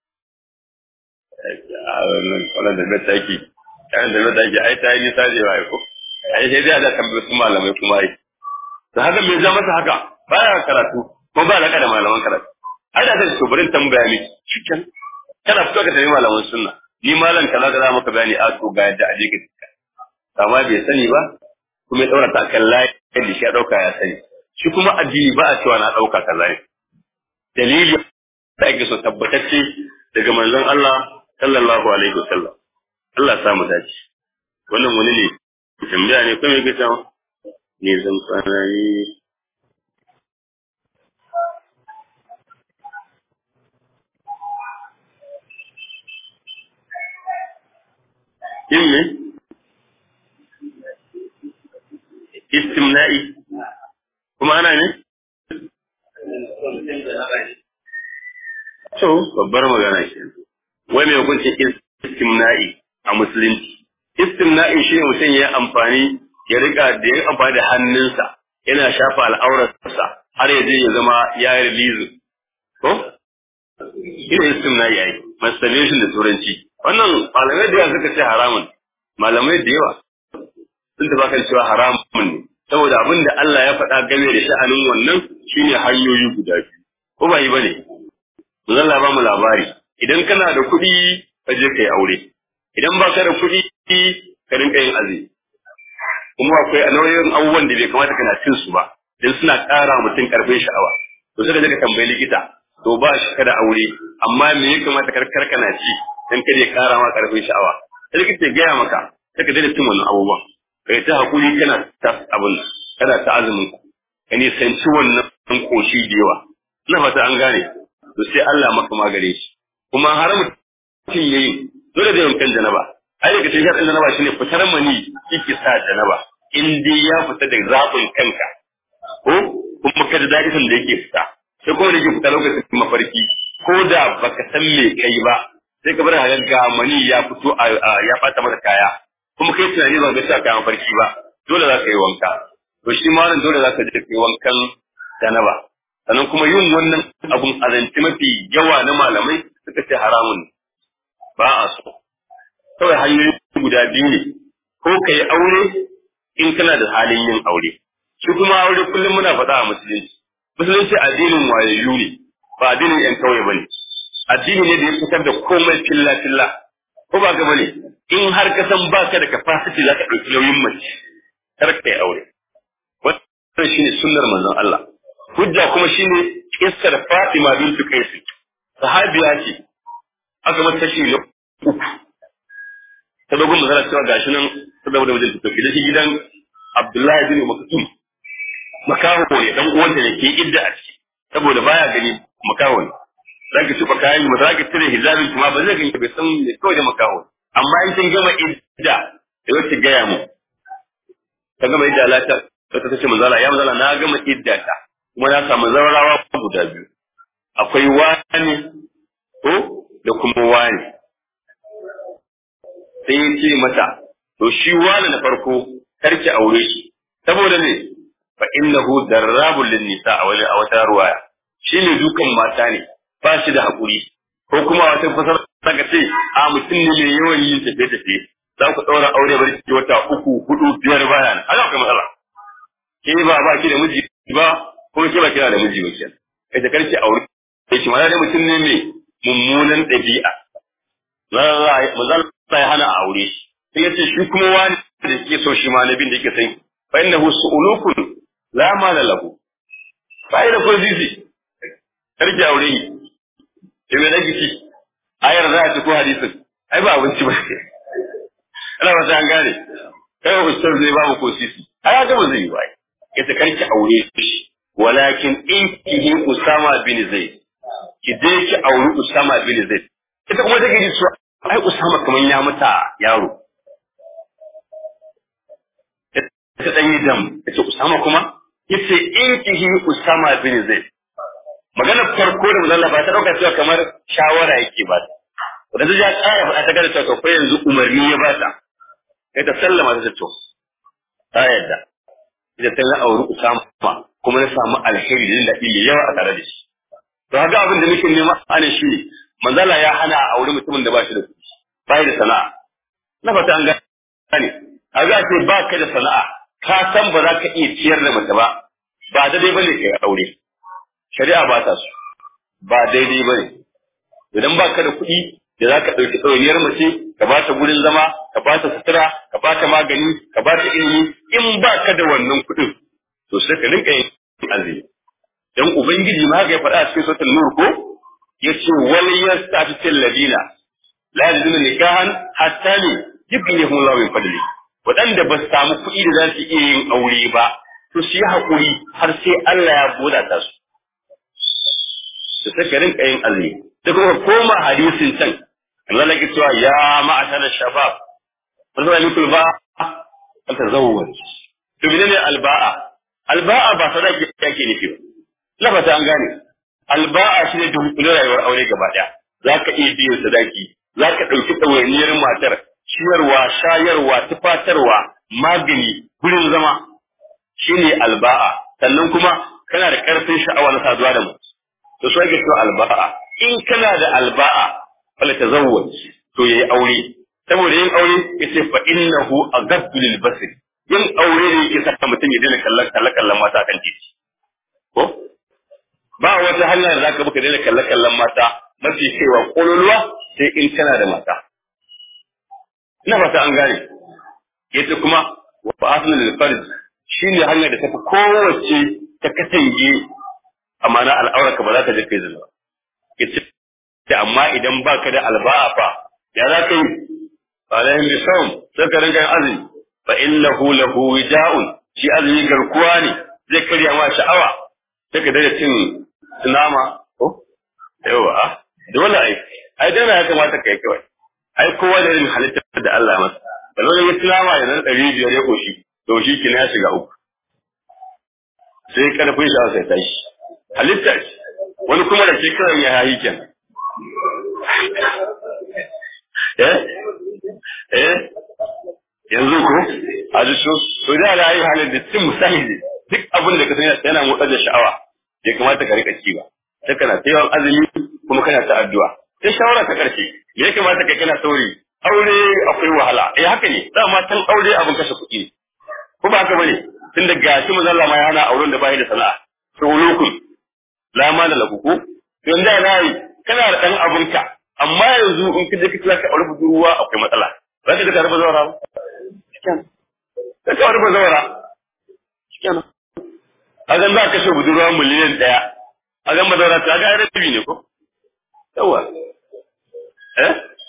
wannan da na taki yan da na taki ai ta yi nisa da yawa ko ai sai dai da tambaye su malamai kuma ai to haka me za masa haka baya karatu ko ba alaka da malaman karatu ai da sai to bari tambaya miki cikin kana fito ka tafi malaman sunna ni malam kaza da maka bayani a to ga yadda aje ka amma bai sani ba kuma ya daura ta kan layi da shi ya dauka ya sani shi kuma addini ba a cewa na dauka kaza ne dalili da ake so tabbatacce daga manzon Allah sallallahu alaihi wasallam Allah sa mu dace wannan wani ne tambaya ne kuma yake cewa ne zan fara ni yin ne istimna'i kuma ana ne to babbar magana ke wai mai hukuncin istimna'i a musulunci istimna'i shi ne mutum ya amfani ya rika da ya amfani da hannunsa yana shafa al'aurarsa har ya je ya zama ya yi release ko ina istimna'i ai masturbation da turanci wannan malamai da yawa suka ce haramun malamai da yawa sun tafi kan cewa haramun ne saboda abin da Allah ya faɗa game da sha'anin wannan shine hanyoyi guda biyu ko ba yi bane zan ba mu labari idan kana da kuɗi ka je kai aure idan ba ka da kuɗi ka rinka yin azumi kuma akwai nauyin abubuwan da bai kamata kana cin su ba dan suna ƙara mutum karfin sha'awa to sai ka tambayi likita to ba shi kada aure amma me ya kamata karkar kana ci dan kada ya ƙara ma karfin sha'awa sai likita ya gaya maka sai ka daina cin wannan abubuwan kai ta hakuri kana ta abun kana ta azumin ka ne sanci wannan koshi da yawa ina fata an gane to sai Allah maka magare shi kuma har mutum yayi dole da yankan janaba ai daga cikin hadin janaba shine fitar mani kike sa janaba in dai ya fita da zabin kanka ko kuma ka da dadin da yake fita sai kuma da yake fita lokacin mafarki ko da baka san me kai ba sai ka bar ga mani ya fito ya fata masa kaya kuma kai tunani ba ga sa kayan mafarki ba dole za ka yi wanka to shi ma wannan dole za ka je kai wankan janaba sannan kuma yin wannan abun azanci mafi yawa na malamai suka ce haramun ba a so kawai hanyoyi guda biyu ne ko ka yi aure in kana da halin yin aure shi kuma aure kullum muna faɗa a musulunci musulunci addinin wayayyu ne ba addinin yan kauye bane addini ne da ya fitar da komai filla filla ko ba ga bane in har ka san baka da capacity za ka ɗauki nauyin mace kar ka yi aure wannan shine sunnar manzon Allah hujja kuma shine kissar Fatima bint Qais sahabiya ce aka mata shi ne uku ta dogon magana cewa gashi nan ta zama da wajen ta tafi shi gidan Abdullahi bin Maktum makaho ne dan uwanta ne ke idda a ciki saboda baya gani makaho ne zaki tuba kayan ba zaki cire hijabin kuma ba zai ganki bai san me kawai da makaho amma in kin gama idda da wacce gaya mu ta gama idda lata ta ta ce manzala ya manzala na gama idda ta kuma na samu zawarawa guda biyu akwai wani ko da kuma wani sai ya ce mata to shi wani na farko karki aure shi saboda ne fa innahu darrabul lin nisa a wani a wata ruwaya shi ne dukan mata ne ba shi da hakuri ko kuma wata fasar saka ce a mutum ne mai yawan yin tafiye tafiye za ku ɗaura aure bari ki wata uku hudu biyar baya ne haka akwai matsala ke ba ba ki da miji ba ko ke ba kina da miji ba kenan kai da karki aure sai ki mana da mutum ne mai mummunan ɗabi'a manzon ya hana a aure shi sai ya ce shi kuma wani da yake so shi ma nabin da yake san fa innahu su'ulukun la mala lahu fa ida ko zizi karki aure ni ke me nake ci ayar za ta ko hadisin ai ba abinci ba ana ba ta an gane kai ustaz zai ba mu ko sisi ai ga ba zai yi ba yace karki aure shi walakin in kihi usama bin zaid ki je ki auri usama bin zaid ita kuma take ji cewa ai Usama kaman ya mata yaro. Ta dan yi dam, yace Usama kuma yace in kihi Usama bin Zaid. Maganar farko da Manzon ba ta dauka cewa kamar shawara yake ba ta. Da ta ja ƙara faɗa ta gada cewa ko yanzu umarni ya ba ta. Kai ta sallama ta to. Ta yadda. Ita ta na auri Usama kuma na samu alheri da daɗi mai yawa a tare da shi. To haka abin da muke nema ana shi ne manzala ya hana a auri mutumin da ba shi da kuɗi bai da sana'a na fata an gane a za ce ba ka da sana'a ka san ba za ka iya ciyar da mace ba ba daidai ba ne ka aure shari'a ba ta su ba daidai ba ne idan ba ka da kuɗi da za ka ɗauki ɗawainiyar mace ka ba ta gurin zama ka ba ta sutura ka ba ta magani ka ba ta ilimi in ba ka da wannan kuɗin to sai ka rinka yin azumi dan ubangiji ma haka ya faɗa a cikin suratul nur ko yace wal yastafitil ladina la yajiduna nikahan hatta ne yughnihum Allah min fadli wadanda ba su samu kuɗi da za su iya yin aure ba to su yi hakuri har sai Allah ya buɗa ta su su saka rinka yin azumi da kuma koma hadisin can Allah ya cewa ya ma'ashara shabab wanda ya mikul ba ta zawwaj to menene alba'a alba'a ba sadaki yake nufi ba lafata an gane alba'a shi ne dunkulin rayuwar aure gaba ɗaya za ka iya biyan sadaki za ka ɗauki ɗawainiyar matar ciyarwa shayarwa tufatarwa magani gurin zama shi ne alba'a sannan kuma kana da ƙarfin sha'awa na saduwa da mutum to so ake cewa alba'a in kana da alba'a fala tazawwaj to yayi aure saboda yin aure yace fa innahu aghaddu lil basir yin aure ne yake saka mutum ya daina kallon kallon mata kan titi ko ba wata hanya da zaka buka daina kalle kallon mata mafi kaiwa kololuwa sai in kana da mata ina fata an gane yace kuma wa asnal lil farj shine hanyar da tafi kowace ta katange amana al'auraka ba za ka je kai zina yace amma idan baka da alba'a fa ya za ka yi alaihim bi sawm sai ka rinka yin azumi fa innahu lahu wija'un shi azumi garkuwa ne zai karya ma sha'awa sai ka daina cin nama ko yawa dole ai ai dole ya kamata kai kawai ai kowa da irin halittar da Allah masa da zo ya ci nama ya nan ɗari biyar ya koshi to shi kina ya shiga uku sai karfin shi sai tashi halitta ce wani kuma da ke kawai ya hayi kenan eh eh yanzu ko a ji so to da ala yi halin da cin musahidi duk abin da ka sani yana motsar da sha'awa bai kamata ka rika ci ba sai kana ta yawan azumi kuma kana ta addu'a sai shawara ta karshe ya kamata kai kana sauri aure akwai wahala eh haka ne dama tan aure abin kashe kuɗi ko ba haka bane tunda gashi manzo Allah ma ya hana auren da bai da sana'a to ulukun la ma da lagu ko yanzu da nayi kana da dan abunka amma yanzu in kaje ka tsaka aure budurwa akwai matsala za ka ga tare bazawara ba shikenan sai ka aure bazawara shikenan a zan za ka kashe budurwa miliyan daya a zan bazawara ta ga rabi ne ko yawa eh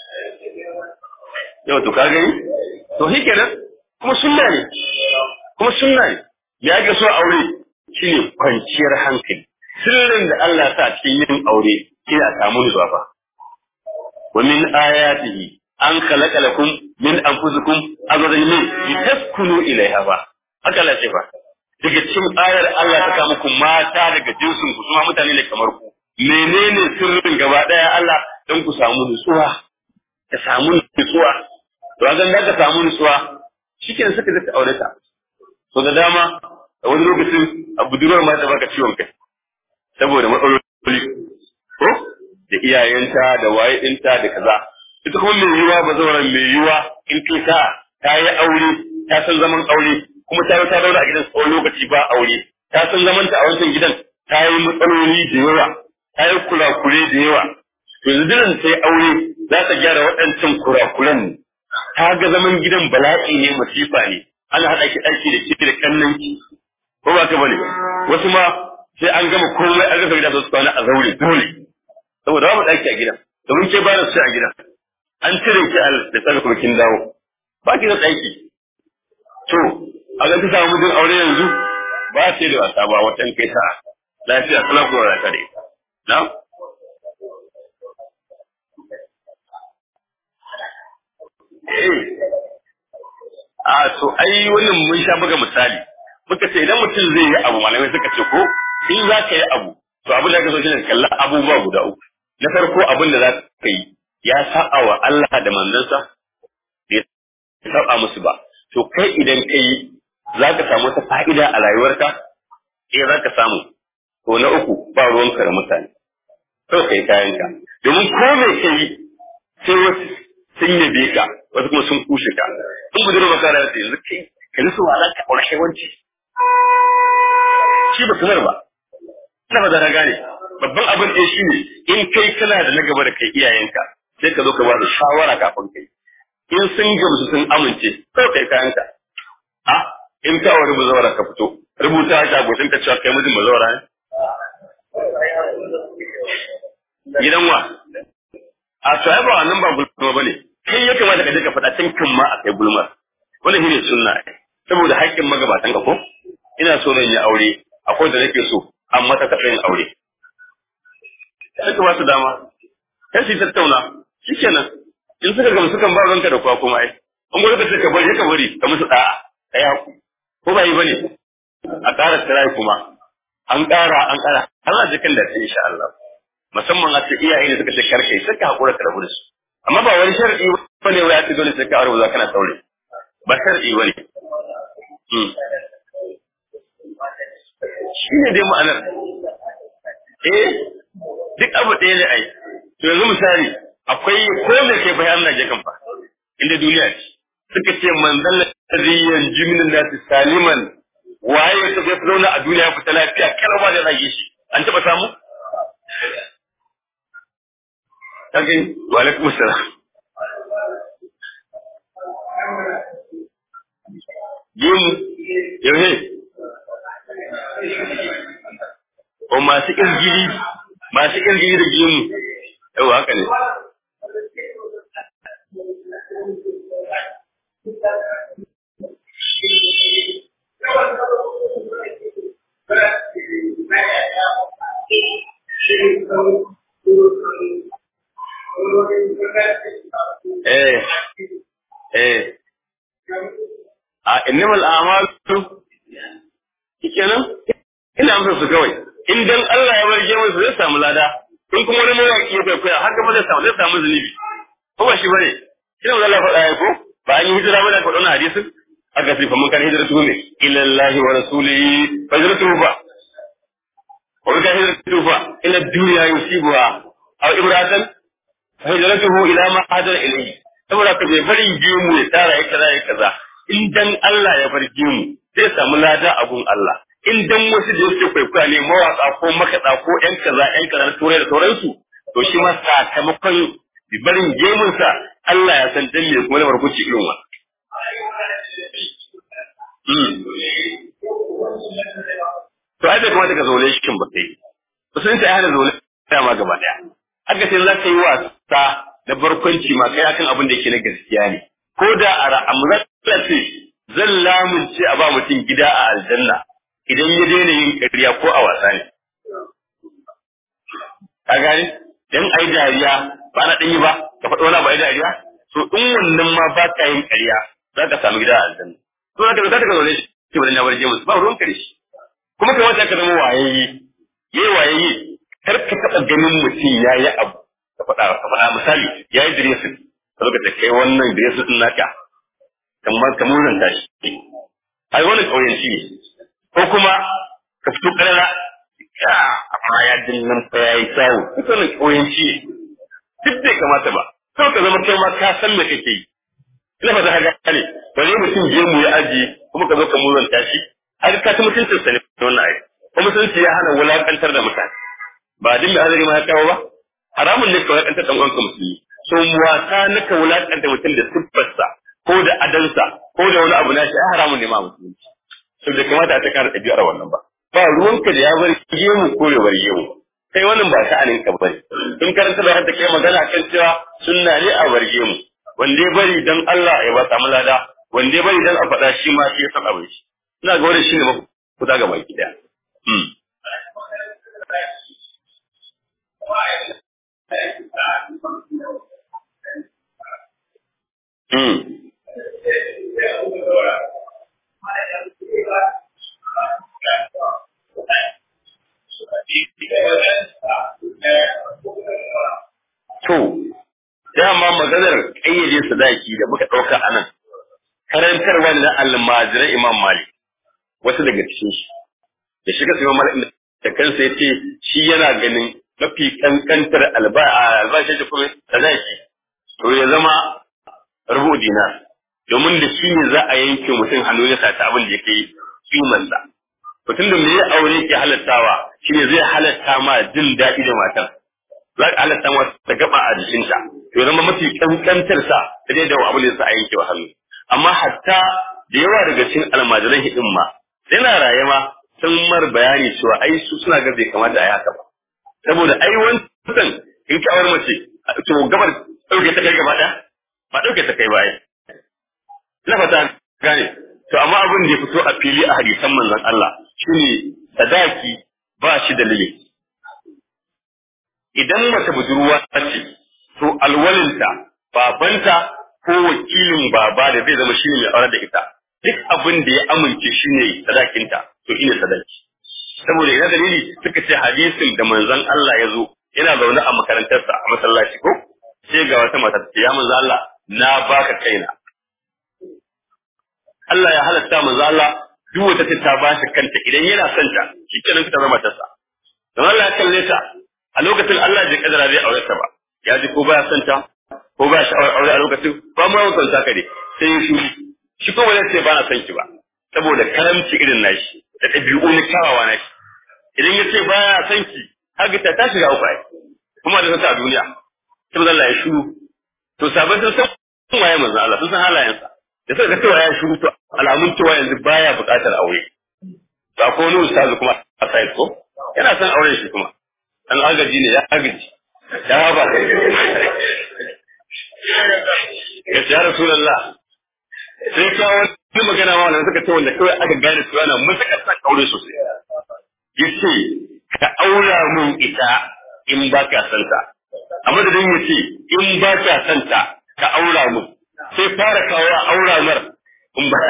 yau to ka gani to shi kenan kuma sunna ne kuma sunna ne ya ga so aure shine kwanciyar hankali sirrin da Allah sa cikin yin aure shine a samu nutsuwa fa wa min ayatihi an khalaqa lakum min anfusikum azwajan min litaskunu ilayha ba haka Allah ce fa daga cikin ayar Allah ta kama muku mata daga jinsin ku kuma mutane ne kamar ku menene sirrin gaba daya Allah don ku samu nutsuwa ka samu nutsuwa to azan da ka samu nutsuwa shikenan suka zaka aure ta to da dama a wani lokacin a budurwar ma ta baka ciwon kai saboda matsaloli ko da iyayenta da waye dinta da kaza ita kuma mai yiwa ba zauren mai yiwa in kai ta ta yi aure ta san zaman aure kuma ta ta daura a gidan tsawon lokaci ba aure ta san zaman ta a wancan gidan ta yi matsaloli da yawa ta yi kurakure da yawa yanzu dinan sai aure za ta gyara waɗancan kurakuran ne ta ga zaman gidan bala'i ne masifa ne ana haɗa ki ɗaki da ke da kannan ki ko ba ka bane wasu ma sai an gama komai an rasa gida su kwana a zaure dole saboda babu ɗaki a gidan domin ke ba da su a gidan an cire ki al da tsaka kuma kin dawo ba ki da ɗaki to a ga ta samu mijin aure yanzu ba sai da wasa ba watan kai ta lafiya kala ko rata da ita na a to ai wannan mun sha buga misali muka ce idan mutum zai yi abu malamai suka ce ko in za ka yi abu to abin da ka so shine kalla abubuwa guda uku na farko abin da za ka yi ya sa'a wa Allah da manzansa ya saba musu ba to kai idan ka yi za ka samu wata fa'ida a rayuwarka eh za ka samu to na uku ba ruwanka da mutane kawai kai kayanka domin ko mai kai sai wasu sun yabe ka wasu kuma sun kushe ka in budurwa makara ta yanzu kai ka nisu wa za ka aure hewanci shi ba sanar ba na ba da gane babban abin ɗaya shi ne in kai kana da na gaba da kai iyayenka sai ka zo ka ba da shawara kafin kai in sun gamsu sun amince kawai kai kayanka a in ka aure bazawara ka fito rubuta shi a goshin ka cewa kai mijin bazawara ne gidan wa a to ai ba wannan ba gulma bane kai ya kamata ka je ka faɗa tun kan ma a kai gulma wannan shine sunna saboda haƙƙin magabatan ka ko ina so zan yi aure akwai da nake so amma ta taɓa yin aure sai ka ba su dama kai su tattauna shikenan in suka gama sukan ba ranka da kwa kuma ai an gwada ka ce ka bari ka bari ka musu da'a kai haku ko ba yi bane a ƙara tsirai kuma an ƙara an ƙara har a jikin da ta insha Allah musamman a ce iyaye da suka ce karkai sai ka hakura ka rabu da su amma ba wani sharadi bane wai a ce dole sai ka aure za kana saurayi ba sharadi bane shi ne dai ma'anar eh duk abu ɗaya ne ai to yanzu misali akwai ko me kai bayan Allah ya kan fa inda duniya ce suka ce manzal ladhi yanju min nas saliman waye ya tafi zauna a duniya fita lafiya kar ba da rage shi an taba samu kage wa alaikum assalam yin yaushe o masu ƙirgiri masu ƙirgiri da gimu yau haka ne eh eh a innamal a'malu kenan ina amsa su kawai in dan Allah ya barge musu zai samu lada in kuma wani mawaki ya kwaikwaya haka ba zai samu zai samu zunubi ko ba shi bane shi ne Allah faɗa ya ko ba an yi hijira ba da faɗa wannan hadisin aka ce fa mun kan hijratu ne ila Allah wa rasulihi fa hijratu ba wa kan hijratu fa ila dunya yusibuha aw ibratan fa hijratuhu ila ma hajara ilayhi saboda ka bai bari biyu mu ya tara ya kaza ya kaza in dan Allah ya bar mu zai samu lada a gun Allah in dan wasu da yake kwaikwaya ne mawaka ko makaɗa ko ƴan kaza ƴan kaza na turai da sauransu to shi ma sakamakon barin gemunsa Allah ya san dan me kuma na barkuci irin wa to ai bai kamata ka zaune shi kin ba kai sun ta hana zaune ma gaba daya haka sai za ka yi wasa na barkwanci ma kai akan abin da yake na gaskiya ne ko da a ra'amuran ce zan lamunce a ba mutum gida a aljanna idan ya daina yin ƙarya ko a wasa ne ka gani dan ai dariya ba na ɗanyi ba ka faɗo wani ba ai dariya to in wannan ma ba ka yin ƙarya za ka samu gida a aljanna to za ka za ka zaune shi ke ba da na bar jamus ba ruwan kare shi kuma kai wata ka zama wayayye yayi wayayye kar ka taɓa ganin mutum ya yi abu ka faɗa ka faɗa misali ya yi diresin ka zo ka kai wannan diresin ɗin naka kamar ka muranta shi ai wannan ƙauyenci ne ko kuma ka fito ƙarara amma ya dinnan fa ya yi kyawu duk wannan ƙauyenci ne duk bai kamata ba sau ka zama kai ma ka san me kake yi ina fata ka gane ba zai mutum je mu ya aji kuma ka zo ka muranta shi har ka ta mutuncin sa ne wannan ai kuma mutunci ya hana wulakantar da mutane ba din da azari ma ya kawo ba haramun ne ka wulakantar dan uwanka musulmi so wasa na ka wulakanta mutum da siffarsa ko da adansa ko da wani abu na shi ai haramun ne ma musulunci so da kamata a ta kara ɗabi'ar wannan ba ba ruwanka da ya bar gemu ko ya bar gemu kai wannan ba sha'anin ka bane in karanta da hadda kai magana kan cewa sunna ne a bar gemu wanda ya bari dan Allah ya ba samu lada wanda ya bari dan a faɗa shi ma shi ya san abin shi ina ga wannan shine mafuta ga baki daya To, dama maganar ƙayyade sadaki da muka ɗauka a nan, karantarwa na almajiran Imam Malik, wasu daga cikin shi. Da shiga su Imam Malik da kansa ya ce shi yana ganin mafi kankantar albashin da kuma sadaki, to ya zama rubu dinar. Domin da shi ne za a yanke mutum hannu ya sata abin da ya kai kimansa. Mutum da me ya aure ke halattawa shi ne zai halatta ma jin daɗi da matar. za ka halatta masa ta gaba a jikinta to zama mafi kankantar sa da dai da abu ne sa a yanke wa hannu amma hatta da yawa daga cikin almajiran hidin ma yana raye ma sun mar bayani cewa ai su suna ga bai kamata a yi haka ba saboda ai wancan in ka aure mace to gabar dauke ta kai gaba ɗaya ba dauke ta kai ba ai na fata gane to amma abin da ya fito a fili a hadisan manzon Allah shine sadaki ba shi da limit idan mace budurwa ce to alwalinta babanta ko wakilin baba da zai zama shine mai aure da ita duk abin da ya amince shine sadakinta to shine sadaki saboda ina dalili suka ce hadisin da manzon Allah ya zo yana zaune a makarantarsa a masallaci ko sai ga wata mata ta ya manzon Allah na baka kaina Allah ya halatta manzon Allah duk wata ta ba shi kanta idan yana son ta shikenan ta zama matarsa don Allah ya kalle ta a lokacin Allah bai kadara zai aure ta ba ya ji ko baya son ta ko baya sha'awar aure a lokacin ba ma son ta kare sai ya shi shi ko wani sai ba na son ki ba saboda karamci irin nashi da ɗabi'u na kyawawa nashi idan ya ce baya son ki haka ta ta shiga uku ai kuma da ta a duniya saboda Allah ya shiru to sabon sun san waye manzo Allah sun san halayensa da suka ga cewa ya shiru to alamun cewa yanzu baya buƙatar aure ba ko wani ustazu kuma a sai ko yana son aure shi kuma an agaji ne ya agaji ya haba ya ce ya rasulallah sai ka wani magana ma wanda suka ce wanda kawai aka gane su yana matuƙar sa aure sosai ya ce ka aura mun ita in ba ka son ta a madadin ya ce in ba ka son ta ka aura mun sai fara kawo aura mar in ba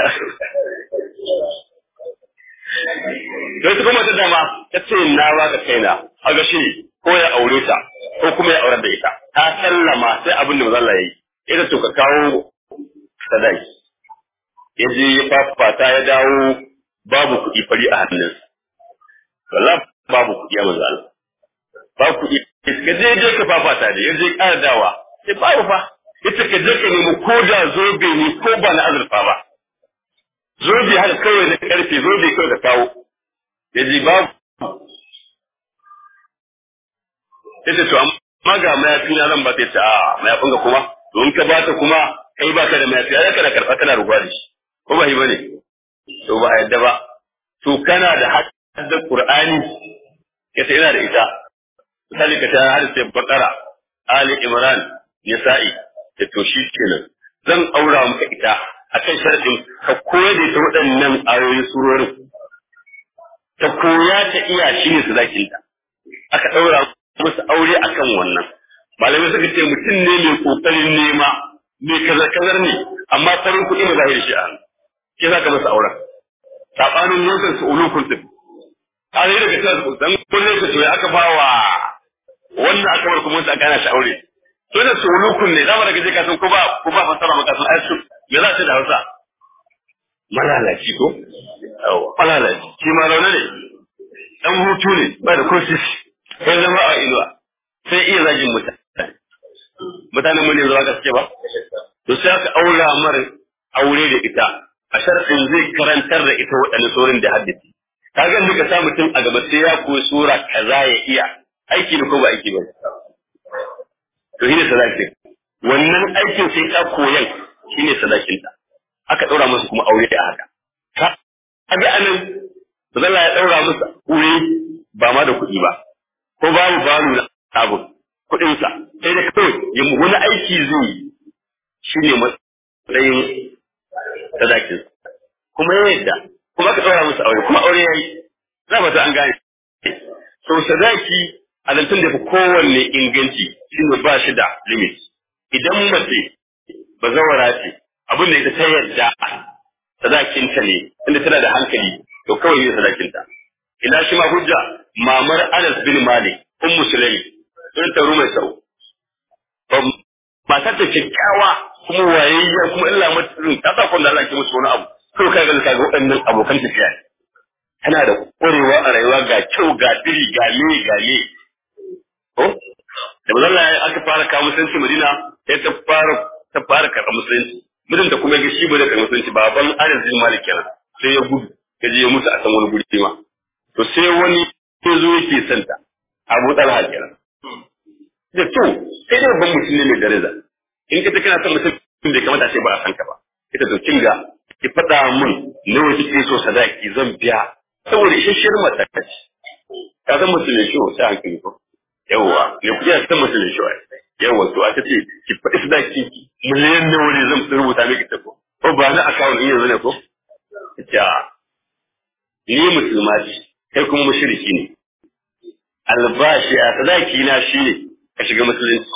Sai kuma ta dama ta ce na ba ka kaina a ga shi ko ya aure ta ko kuma ya aurar da ita ta sallama sai abin da mazalla yayi ita to ka kawo sadaki ya je ya fafata ya dawo babu kuɗi fari a hannunsa wallahi babu kuɗi a mazalla babu kuɗi ka je je ka fafata da ya je ƙara dawa sai babu fa ita ka je ka nemi ko da zobe ne ko ba na azurfa ba zobe haka kawai na karfe zobe kawai ka kawo ya ji babu ya ce to amma ga mayafi na zan ba ta ce a mayafin ka kuma don ka ba ta kuma kai ba ka da mayafi ya kana karɓa kana rubuwa da shi ko ba yi ba ne to ba a yadda ba to kana da haddar qur'ani ya ce ina da ita misali ka ta har sai bakara ali imran nisa'i da to shi kenan zan aura maka ita akan sharadin ka koya da ita waɗannan ayoyin surorin ta koya ta iya shi ne sadakinta aka ɗaura musu aure akan wannan malamai suka ce mutum ne mai kokarin nema mai kazar kazar ne amma farin kuɗi ne zahiri shi a hannu ke za ka masa auren saɓanin lokacin su ulukun ɗin a zai daga cewa dan kullum ka ya aka ba wa wannan aka bar kuma aka gana shi aure to da su ulukun ne zama daga je ka san ko ba ko ba fasara maka sun aisu me za ta da Hausa malalaci ko malalaci shi ma rauna ne dan hutu ne ba da kosis sai zama a inuwa sai iya zagin mutane mutanen mu ne zuwa gaske ba to sai aka aura mar aure da ita a sharfin zai karantar da ita waɗannan saurin da haddace kaga muka sa mutum a gaba sai ya koyi sura kaza ya iya aiki ne ko ba aiki ba to shine sadakin wannan aikin sai ta koyan shine sadakinta aka ɗaura musu kuma aure da haka kaga anan zalla ya ɗaura musu aure ba ma da kuɗi ba ko babu babu na abu kuɗinsa sai da kawai yin wani aiki zai yi shine matsayin sadakin kuma ya yadda kuma aka ɗaura musu aure kuma aure ya yi za ba ta an gane so sadaki a zancen da fi kowanne inganci shine ba shi da limit idan mace ba zawara ce abin da ita ta yadda sadakinta ne inda tana da hankali to kawai ne sadakinta ina shi ma hujja mamar Anas bin Malik ummu Sulaim sun taru mai sau matar ta kyakkyawa kuma wayayya kuma illa mutum ta sa kun da Allah ke musu wani abu kawai kai ga ga waɗannan abokan tafiya ne tana da ƙwarewa a rayuwa ga kyau ga diri ga le ga le ko da bazalla aka fara kawo musulunci Madina sai ta fara ta fara karɓar musulunci mijin da kuma ya shi ba da karɓar musulunci baban Anas bin Malik kenan sai ya gudu ya je ya mutu a san wani guri ma to sai wani ya zo yake santa Abu Talha kenan da to sai da babban mutum ne mai daraja in ka ta kana son mutum bai kamata ce ba a san ka ba ita to kinga ki faɗa min nawa kike so sadaki zan biya saboda isheshiyar mata ce ka san mutum ne shi sai hankali ko yawwa ne kuɗi a san mutum ne shi yawwa to aka ce ki faɗi sadaki miliyan nawa ne zan rubuta miki ta ko ko ba na account din yanzu ne ko ita ni musulma ce kai kuma mushriki ne albashi a sadaki na shi ne ka shiga musulunci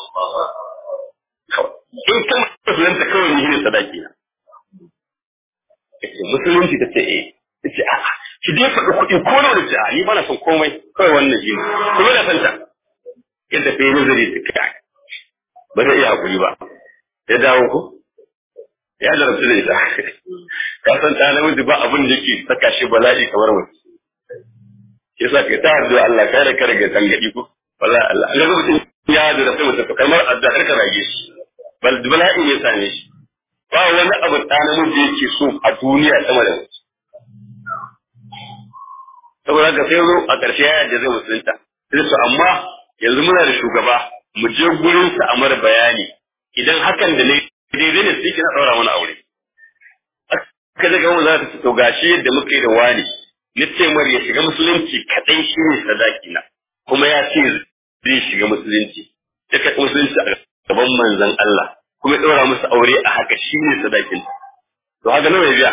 in kan musulunta kawai ni ne sadaki na musulunci ta ce eh ta ce a'a ki dai faɗi kuɗi ko nawa da ce a ni ba na son komai kawai wannan shi ne kuma da santa yadda fa yi nazari ta kai ba zai iya hakuri ba ya dawo ko ya jarabtu da ita ka san ta namiji ba abin da yake saka shi bala'i kamar mace yasa ka ta addu'a Allah kai da kare ga tangadi ko wallahi Allah ga mutum ya da sai mutum kamar addu'a ka rage shi bal bala'i ne sane shi ba wani abu da namiji yake so a duniya sama da mace saboda ka sai zo a ƙarshe ya yarda zai musulunta sai su amma yanzu muna da shugaba mu je gurin sa a mara bayani idan hakan da ne daidai ne sai kina daura mana aure aka daga mu za ta to gashi yadda muka yi da wani na ce mar ya shiga musulunci kadai shi ne sadaki na kuma ya ce zai shiga musulunci ya kai musulunci a gaban manzon Allah kuma ya daura musu aure a haka shi ne sadakin to haka nawa ya biya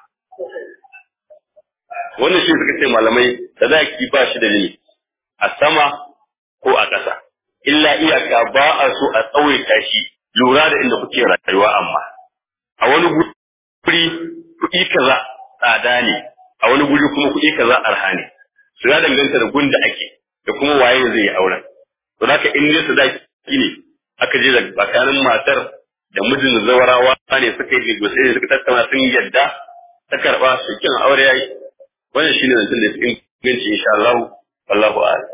wannan shi suka ce malamai sadaki ba shi da limit a sama ko a ƙasa illa iyaka ba a so a tsawaita shi lura da inda kuke rayuwa amma a wani guri kuɗi kaza tsada ne a wani guri kuma kuɗi kaza arha ne su ya danganta da gunda ake da kuma waye zai yi auren to haka in ne sadaki ne aka je da tsakanin matar da mijin zawarawa ne suka yi negotiation suka tattauna sun yadda ta karba su kin aure yayi wannan shine zancen da ya fi inganci insha Allah wallahu a'lam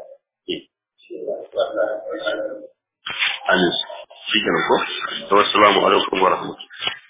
amin shi kenan ko to assalamu alaikum wa rahmatullahi